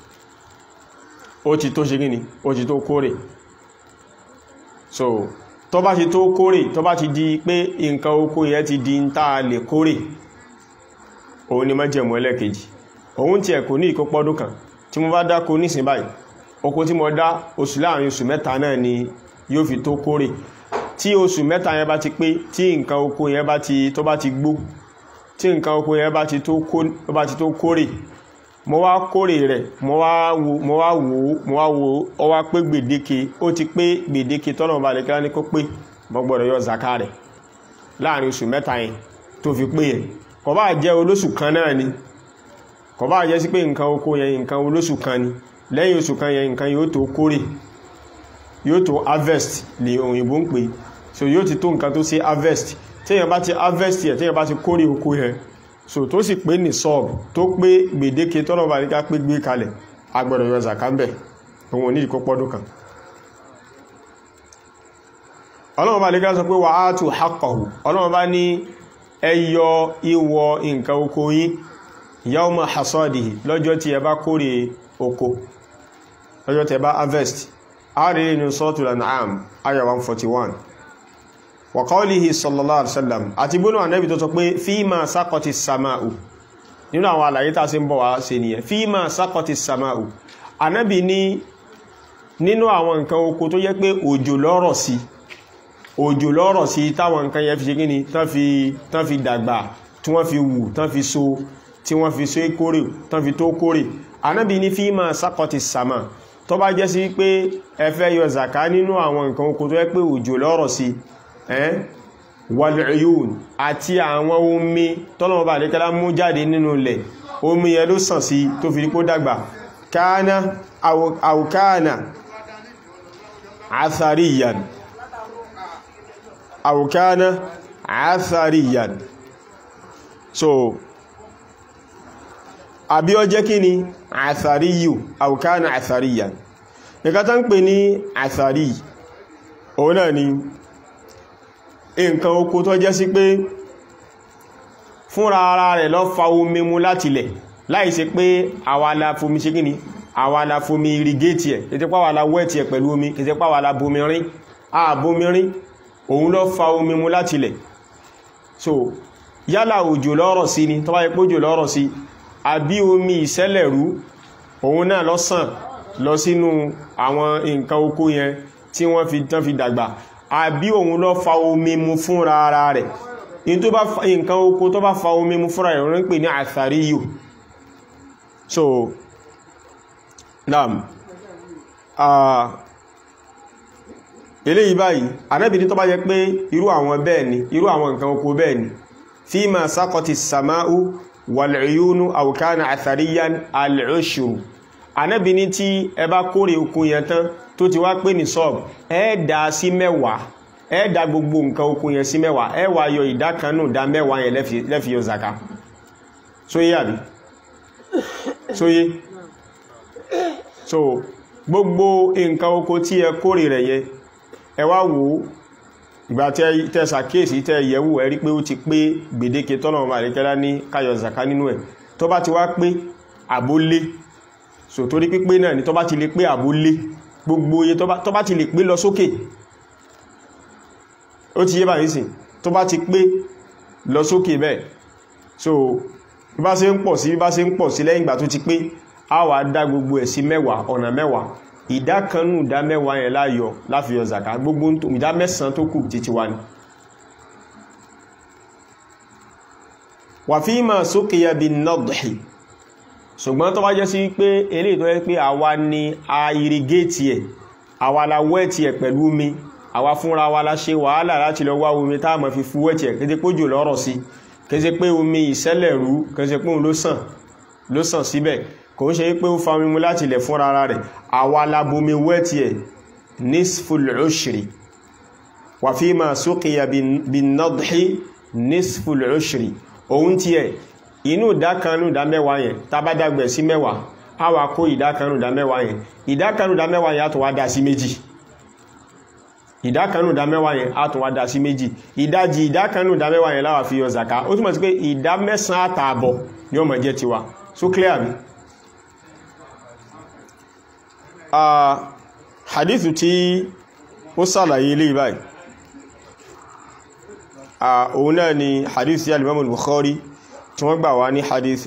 ó ti tó ṣe kí ni ó ti tó kórè so tó bá ti tó kórè tó bá ti di pé nǹkan oko yẹn ti di ń tàà lè kórè òun ni májẹ̀mú ẹlẹ́kejì òun tí ẹ̀ kò ní ìkópọ́dún kan tí mo bá dákó nísìn báyìí oko tí mo dá oṣù láàrin oṣù mẹ́ta náà ni yóò fi tó kórè tí oṣù mẹ́ta yẹn bá ti pé tí nǹkan oko yẹn bá ti tó bá ti gbó tí nǹkan oko yẹn bá ti tó kórè mo wá kórè rẹ̀ mo wá wò mo wá wò mo wá wò ó wá pé gbèdéke ó ti pé gbèdéke tọ́nà bá lè kíra ní kó pé mo gbọ́dọ̀ yọ zaka rẹ̀ láàrin oṣù mẹ́ta yẹn tó fi pé yẹn kò bá jẹ́ olóṣù kan náà ni kò bá jẹ́ sí pé nǹkan oko yẹn nǹkan olóṣù kan ni lẹ́yìn oṣù kan yẹn nǹkan yóò tó kórè yóò tó harvest lè òyìnbó ń pè so yóò ti tó nǹkan tó ṣe harvest téèyàn bá ti harvest yẹn téèyàn bá ti kórè oko yẹn so tó sì pé ní sọ́ọ̀bù tó pé gbèdéke tọ́nà bá níká pé gbé kalẹ̀ agbọ́dọ̀ yọ zaka ń bẹ̀ òun ò ní ìkó pọ́dún kan ọlọ́run bá níká sọ pé wà á tù haqqahu ọlọ́run bá ní ẹ yọ ìwọ nǹkan oko yín yawma hasadihi lọ́jọ́ tí ẹ bá kórè oko lọ́jọ́ tí ẹ bá harvest a rí nínú suratul An'am aya 141 wa qawlihi sallallahu alaihi wasallam àti gbónú ànábì tó sọ pé fíìmà sákọtì sàmáù nínú àwọn àlàyé tá sí ń bọ̀ wá ṣe nìyẹn fíìmà sákọtì sàmáù ànábì ní nínú àwọn nǹkan oko tó yẹ pé òjò lọ́rọ̀ sí òjò lọ́rọ̀ sí táwọn nǹkan yẹ fi ṣe kíni tán fi dàgbà tí wọ́n fi wù tán fi so tí wọ́n fi so kórè tán fi tó kórè ànábì ní fíìmà sákọtì sàmà tó bá jẹ́ sí pé ẹ fẹ́ yọ zaka nínú àwọn nǹkan oko tó yẹ pé òjò lọ́rọ̀ sí ẹ́n wal-uyun àti àwọn omi tọ́lọ̀mọ̀ bá lékẹ́lá mú jáde nínú ilẹ̀ omi yẹ ló sàn sí tó fi rípó dàgbà káánà àwòkáánà àthàríyàn àwòkáánà àthàríyàn so àbí ó jẹ́ kí ni àthàríyù àwòkáánà àthàríyàn nǹkan tán pè ní àthàrí òun náà ni nǹkan oko tó jẹ́ sí pé fúnra ara rẹ̀ lọ fa omi mu láti lẹ̀ láì ṣe pé àwa la fomi ṣe kíni àwa la fomi irigéètì ẹ̀ kìí pàwà la wẹ́ẹ̀tì ẹ̀ pẹ̀lú omi kìí pàwà la bomirin àbomirin òun lọ fa omi mu láti lẹ̀ so yálà òjò lọ́rọ̀ sí ni tó bá yẹ pé òjò lọ́rọ̀ sí àbí omi ìṣẹ́lẹ̀rú òun náà lọ sàn lọ sínú àwọn nǹkan oko yẹn tí wọ́n fi tán fi dàgbà àbí òun lọ fa omi mu fúnra ara rẹ̀ nǹkan oko tó bá fa omi mu fúnra rẹ̀ wọ́n ń pè ní àtàríyò so naam eléyìí báyìí Ànábì ní tó bá jẹ́ pé irú àwọn bẹ́ẹ̀ ni irú àwọn nǹkan oko bẹ́ẹ̀ ni fima sakọti sama'u wal-uyunu aw kana athariyan al-ushru Ànábì ní tí ẹ bá kórè oko yẹn tán tó ti wá pé ní sọ́ọ̀bù ẹ dá sí mẹ́wàá ẹ dá gbogbo nǹkan oko yẹn sí mẹ́wàá ẹ wá yọ ìdá kan nù dá mẹ́wàá yẹn lẹ́fi yọ zaka sóyé àbí sóyé so gbogbo nǹkan oko tí ẹ kórè rẹ̀ yẹ ẹ wá wò ó ìgbà tẹ́ ṣàkíyèsí tẹ́ yẹ̀wò ẹ rí pé ó ti pé gbèdéke tọ́nà ọmọ àríkẹ́lá ní káyọ̀ zaka nínú ẹ̀ tó bá ti wá pé àbólé so torí pípé náà ni tó bá ti lè pé àbólé gbogbo iye tó bá ti lè pé lọ sókè ó ti yé bá yìí sí tó bá ti pé lọ sókè bẹ́ẹ̀ so bí bá ṣe ń pọ̀ sí bí bá ṣe ń pọ̀ sí lẹ́yìn ìgbà tó ti pé a wà dá gbogbo ẹ̀ sí mẹ́wàá ọ̀nà mẹ́wàá ìdá kanú ìdá mẹ́wàá yẹn láyọ láfihàn zaka gbogbo ìdá mẹ́sàn tó kù títí wá ní wà fí ma sókèyà bí nọ́dọ̀hì ṣùgbọ́n tó bá jẹ́ sí pé eléyìí tó yẹ pé àwa ni a irigéètì ẹ̀ àwa la wẹ́ẹ̀tì ẹ̀ pẹ̀lú omi àwa fúnra wa la ṣe wàhálà láti lọ wá omi tá a máa fi fú wẹ́ẹ̀tì ẹ̀ kéde pójò lọ́rọ̀ sí kéde pé omi ìṣẹ́lẹ̀rú kéde pé òun ló sàn ló sàn síbẹ̀ kò ń ṣe pé ó fa omi mu láti ilẹ̀ fúnra ara rẹ̀ àwa la bomi wẹ́ẹ̀tì ẹ̀ nisful ushri wà fi ma suqiya bin nadhi nisful ushri òun ti ẹ̀ inú ìdákanú ìdá mẹ́wàá yẹn tàbádágbẹ̀ sí mẹ́wàá a wà kó ìdákanú ìdá mẹ́wàá yẹn ìdákanú ìdá mẹ́wàá yẹn a tó wá dá sí méjì ìdákanú ìdá mẹ́wàá yẹn a tó wá dá sí méjì ìdájì ìdákanú ìdá mẹ́wàá yẹn láwà fi yọ zaka ó túnmọ̀ sí pé ìdá mẹ́sàn àtààbọ̀ ni ó máa jẹ́ tiwa so clear mi hadithu tí ó sàlàyé ilé ìbáyìí òun náà ni hadith tí al-Imam al-Bukhari tí wọ́n gbà wá ní hadith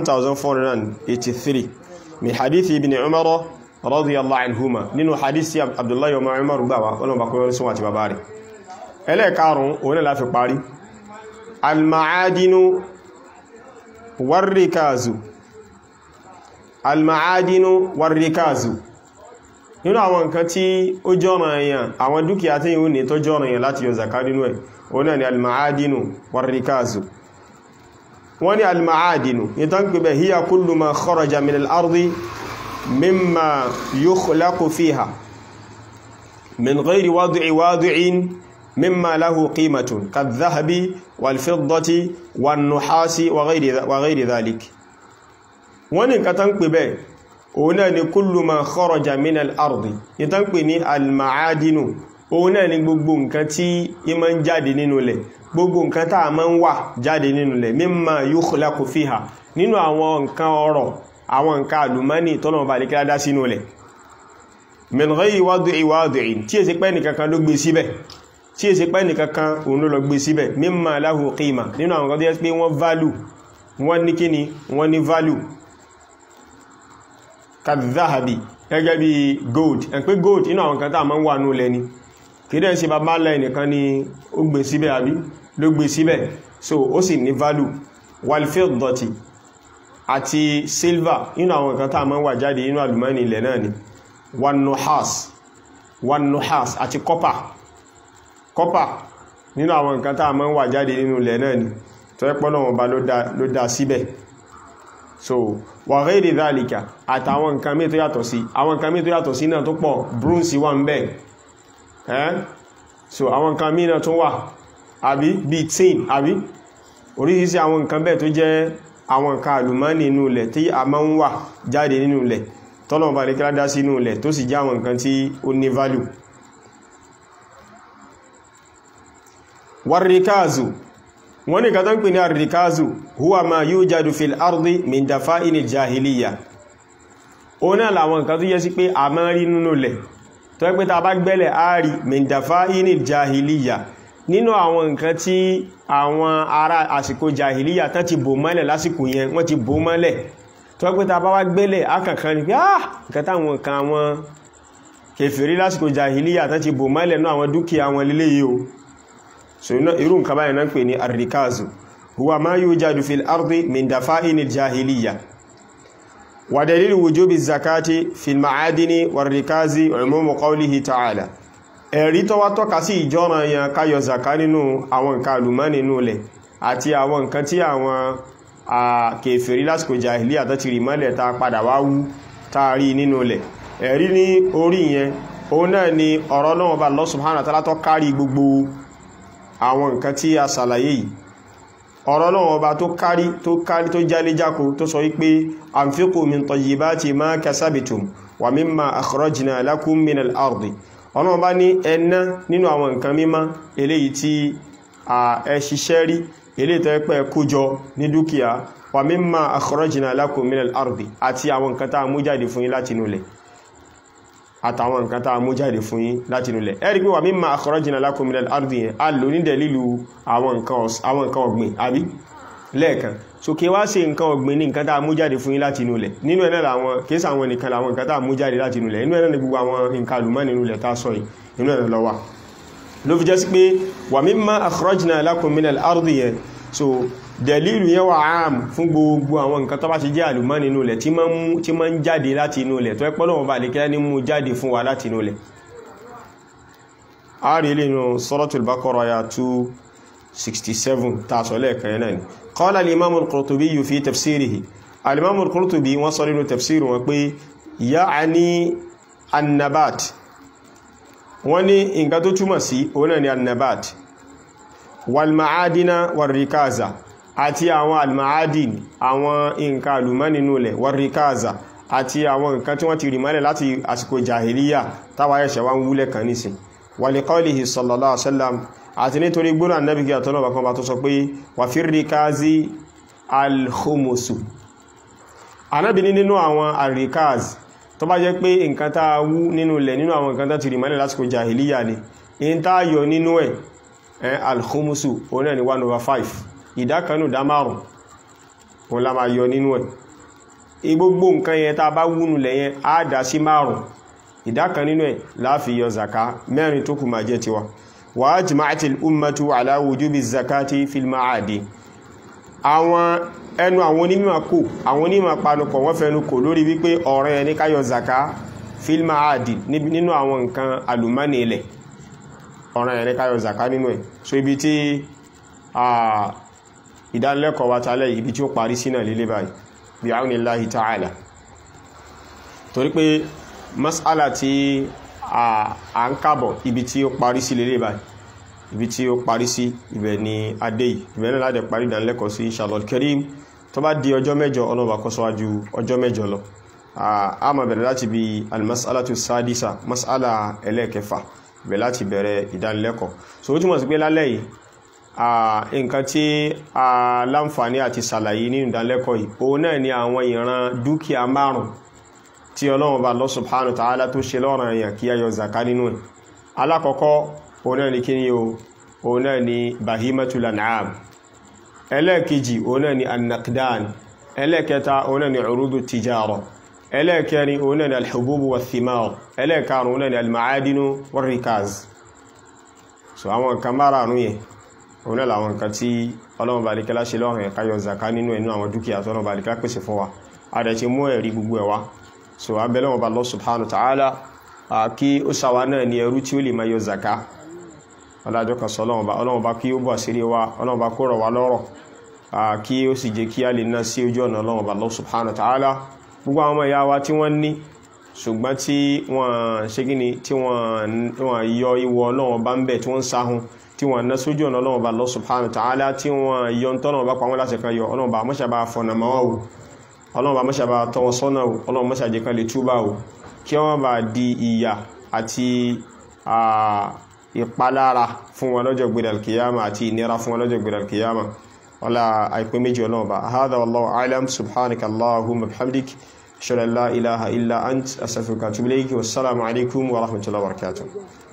1483 min hadith ibn Umar radiyallahu anhuma nínú hadith tí Abdullahi ọmọ Umar gbà wá wọ́n bá kọ́yọ́ sí wọ́n àti bàbá rẹ̀ ẹlẹ́ẹ̀karùn òun náà láfi parí al-ma'adinu warrikazu al-ma'adinu warrikazu nínú àwọn nǹkan tí ó jọ́ràn èèyàn àwọn dúkìá tí yíò ní tó jọ́ràn èèyàn láti yọ zaka nínú ẹ̀ òun náà ni al-ma'adinu warrikazu wọ́n ní al-ma'adinu ní tán pè bẹ̀ hiya kullu ma kharaja min al-ardi mimma yukhlaqu fiha min ghayri wad'i wadi'in mimma lahu qimatun kadh-dhahabi wal-fiddati wan-nuhasi wa ghayri dhalik wọ́n ní nǹkan tán pè bẹ̀ òun náà ni kullu ma kharaja min al-ardi ní tán pè ní al-ma'adinu òun náà ni gbogbo nǹkan tí ima ń jáde nínú ilẹ̀ gbogbo nǹkan tá a máa ń wà jáde nínú ilẹ̀ mimma yukhlaqu fiha nínú àwọn nǹkan ọrọ̀ àwọn nǹkan àlùmọ́nì tọ́nà bá lè kí ládá sínú ilẹ̀ min ghayri wad'i wadi'in tí è sí pẹ́ nìkan kan ló gbé síbẹ̀ tí è ṣe pẹ́ nìkankan òun ló lọ gbé síbẹ̀ mimma lahu qima nínú àwọn kan tó yẹ pé wọ́n value wọ́n ní kíni wọ́n ní value kadhahabi gẹ́gẹ́ bí gold ẹ̀ pé gold inú àwọn kan tá a máa ń wà nú lẹ́ni kìdẹ̀ ṣe bàbá ńlá ẹnìkan ni ó gbé síbẹ̀ àbí ló gbé síbẹ̀ so ó sì ní value walfiddati àti silver inú àwọn kan tá a máa ń wà jáde inú àlùmọ́nì ilẹ̀ náà ni wanuhas wanuhas àti copper copper nínú àwọn nǹkan tá a máa ń wà jáde nínú ilẹ̀ náà ni tó ẹ́ pọ́nà wọn bá ló dá síbẹ̀ so wa ghairi dhalika àtàwọn nǹkan mí tó yàtọ̀ sí àwọn nǹkan mí tó yàtọ̀ sí náà tó pọ̀ bronze wà ń bẹ̀ ẹ́ so àwọn nǹkan mí náà tó wà àbí bíi tin àbí oríṣiríṣi àwọn nǹkan bẹ́ẹ̀ tó jẹ́ àwọn nǹkan àlùmọ́nì nínú ilẹ̀ tí a máa ń wà jáde nínú ilẹ̀ tọ́lọ̀ bá lè kílá dá sí inú ilẹ̀ tó sì jẹ́ àwọn nǹkan tí ó ní value warrikazu wọ́n ní kàtán pè ní arrikazu huwa ma yujadu fil ardi min dafa'inil jahiliya ó náà làwọn nǹkan tó yẹ sí pé a máa rí nínú ilẹ̀ tó yẹ pé ta bá gbẹ́lẹ̀ ààrí min dafa'inil jahiliya nínú àwọn nǹkan tí àwọn ará àsìkò jahiliya tán ti bò mọ́lẹ̀ lásìkò yẹn wọ́n ti bò mọ́lẹ̀ tó yẹ pé ta bá wá gbẹ́lẹ̀ akànkan ni pé ah nǹkan táwọn kan àwọn kèfèrí lásìkò jahiliya tán ti bò mọ́lẹ̀ náà àwọn dúkìá wọn lélẹ́yìí o so irú nǹkan báyìí náà pè ní arrikazu huwa ma yujadu fil ardi min dafa'inil jahiliya wa dalilu wujubi zakati fil ma'adini warrikazi umumu qawlihi ta'ala ẹ̀rí tó wá tọ́ka sí ìjọ́ran yẹn káyọ zaka nínú àwọn nǹkan àlùmọ́ nínú ilẹ̀ àti àwọn nǹkan tí àwọn kèfèrí lásìkò jahiliya tó ti rí mọ́lẹ̀ ta padà wá wú ta rí nínú ilẹ̀ ẹ̀rí ní orí yẹn òun náà ni ọ̀rọ̀ náà bá Allah subhanahu wa ta'ala tó kárí gbogbo àwọn nǹkan tí a sàlàyé yìí ọ̀rọ̀ náà ọba tó kárí tó kárí tó jálé jákò tó sọ wípé anfiqu min tayyibati ma kasabitum wa mimma akhrajna lakum min al-ardi ọ̀nà ọba ní ẹ̀nà nínú àwọn nǹkan mímọ́ eléyìí tí ẹ ṣiṣẹ́ rí eléyìí tó pẹ́ kójọ ní dúkìá wa mimma akhrajna lakum min al-ardi àti àwọn nǹkan tá a mú jáde fún yín láti inú ilẹ̀ àtàwọn nǹkan tá a mú jáde fún yín láti inú ilẹ̀ ẹ̀rí pé wà mimma akhrajna lakum minal ardi yẹn a lò ní dẹ̀lílù àwọn nǹkan ọ̀gbìn àbí lẹ́ẹ̀kan so kí wá ṣe nǹkan ọ̀gbìn ní nǹkan tá a mú jáde fún yín láti inú ilẹ̀ nínú ẹ̀ náà làwọn kìí sàwọn nìkan làwọn nǹkan tá a mú jáde láti inú ilẹ̀ inú ẹ̀ náà ni gbogbo àwọn nǹkan àlùmọ́ nínú ilẹ̀ tá a sọ yìí inú ẹ̀ náà lọ wà ló fi jẹ́ sí pé wà mimma akhrajna lakum minal ardi yẹn so dẹ̀lílù yẹn wà áàm fún gbogbo àwọn nǹkan tó bá ti jẹ́ àlùmọ́ nínú ilẹ̀ tí máa ń jáde láti inú ilẹ̀ tó ẹ́ pọ́lọ́wọ́ bá lè kílá ní mú jáde fún wa láti inú ilẹ̀ a rí ilé inú Suratul Baqara ya 267 tààsọ̀ lẹ́ẹ̀kan yẹn náà ni qala al-imam al-Qurtubi fi tafsirihi al-imam al-Qurtubi wọ́n sọ nínú tafsir wọn pé ya'ani annabat wọ́n ní nǹkan tó túmọ̀ sí òun náà ni annabat wal ma'adina war rikaza àti àwọn almaadin àwọn nǹkan alùmọ́nínú ilẹ̀ warrikaza àti àwọn nǹkan tí wọ́n ti rí mọ́lẹ̀ láti àsìkò jahiliya táwà ẹ̀ṣẹ̀ wá ń wúlẹ̀ kan nísìn wàlíkọ́lìhì sallallahu alaihi wasallam àti nítorí gbóná annabi kí àtọ́nà bàkan bá tó sọ pé wà fi ríkázi alhomosu anábi ní nínú àwọn alrikaz tó bá jẹ́ pé nǹkan tá a wú nínú ilẹ̀ nínú àwọn nǹkan tá ti rí mọ́lẹ̀ lásìkò jahiliya ni in tá yọ nínú ẹ̀ alhomosu òun náà ni 1 over 5 ìdákanù dá márùn wọn la máa yọ nínú ẹ̀ igbogbo nǹkan yẹn tá bá wúnú lẹ̀ yẹn á dá sí márùn ìdákan nínú ẹ̀ láàfi yọ zaka mẹ́rin tó kù máa jẹ́ tiwa wa ajma'atil ummatu ala wujubi zakati fil ma'adi àwọn ẹnu àwọn onímọ̀ kò àwọn onímọ̀ panupọ̀ wọ́n fẹnu kò lórí wípé ọ̀rọ̀ ẹni ká yọ zaka fil ma'adi nínú àwọn nǹkan àlùmọ́nì ilẹ̀ ọ̀rọ̀ ẹni ká yọ zaka nínú ẹ̀ so ibi tí ìdánilẹ́kọ̀ọ́ wa tálẹ̀ ibi tí ó parí sínà lílé báyìí bí àwọn ìláhì ta'ala torí pé mas'ala tí a ń kábọ̀ ibi tí ó parí sí lílé báyìí ibi tí ó parí sí ibẹ̀ ni adé ibẹ̀ náà láti parí ìdánilẹ́kọ̀ọ́ sí inshallah karim tó bá di ọjọ́ mẹ́jọ ọlọ́ba kọ́ síwájú ọjọ́ mẹ́jọ lọ a máa bẹ̀rẹ̀ láti bí almas'alatu sadisa mas'ala ẹlẹ́ẹ̀kẹfà ibẹ̀ láti bẹ̀rẹ̀ ìdánilẹ́kọ̀ọ́ so ó túmọ̀ sí pé lálẹ́ yìí nǹkan tí a láǹfààní àti sàlàyé nínú ìdánilẹ́kọ̀ọ́ yìí òun náà ni àwọn ìran dúkìá márùn tí ọlọ́run bá Allah subhanahu wa ta'ala tó ṣe lọ́rọ̀ èèyàn kí a yọ zaka nínú ẹ̀ alákọ̀ọ́kọ́ òun náà ni kíni o òun náà ni bahimatul an'am ẹlẹ́ẹ̀kejì òun náà ni annaqdan ẹlẹ́ẹ̀kẹta òun náà ni urudu tijara ẹlẹ́ẹ̀kẹrin òun náà ni alhububu wa thimar ẹlẹ́ẹ̀karùn òun náà ni almaadinu wa rikaz so àwọn nǹkan márààrún yẹn òun náà làwọn nǹkan tí ọlọ́run bá alikẹ́lá ṣe lọ́rùn ẹ̀ká yọ zaka nínú ẹ̀nú àwọn dúkìá tọ́lọ́run bá alikẹ́lá pèsè fún wa a dẹ̀ ti mú ẹ̀rí gbogbo ẹ̀ wá so abẹ́lẹ́ wọn bá Allah subhanahu wa ta'ala kí ó ṣàwa náà ní ẹrú tí ó lè máa yọ zaka ọlájọ́ kan sọ ọlọ́run bá kí ó bọ̀ sírí wa ọlọ́run bá kó rọ̀ wá lọ́rọ̀ kí ó sì jẹ́ kí a lè ná sí ojú ọ̀nà ọlọ́run bá Allah subhanahu wa ta'ala gbogbo àwọn ọmọ ìyá wa tí wọ́n ní ṣùgbọ́n tí wọ́n ṣe gíní tí wọ́n yọ ìwọ ọlọ́run bá ń bẹ̀ tí wọ́n ń sáhun tí wọ́n ná sójú ọ̀nà ọlọ́run bá Allah subhanahu wa ta'ala tí wọ́n yọ tọ́nà bá pàwọn láti kan yọ ọlọ́run bá mọ́ṣà bá fọ̀nà mọ́ wò ọlọ́run bá mọ́ṣà bá tọwọ́ sọ́nà wò ọlọ́run mọ́ṣà jẹ́ kan lè túbà wò kí wọ́n bá di ìyà àti ìpalára fún wọn lọ́jọ́ gbẹ̀dẹ̀ alkiyama àti ìnira fún wọn lọ́jọ́ gbẹ̀dẹ̀ alkiyama wala àìpé méjì ọlọ́run bá hadha wallahu a'lam subhanaka allahumma bihamdik ashhadu an la ilaha illa ant astaghfiruka wa atubu ilayk wassalamu alaikum wa rahmatullahi wa barakatuh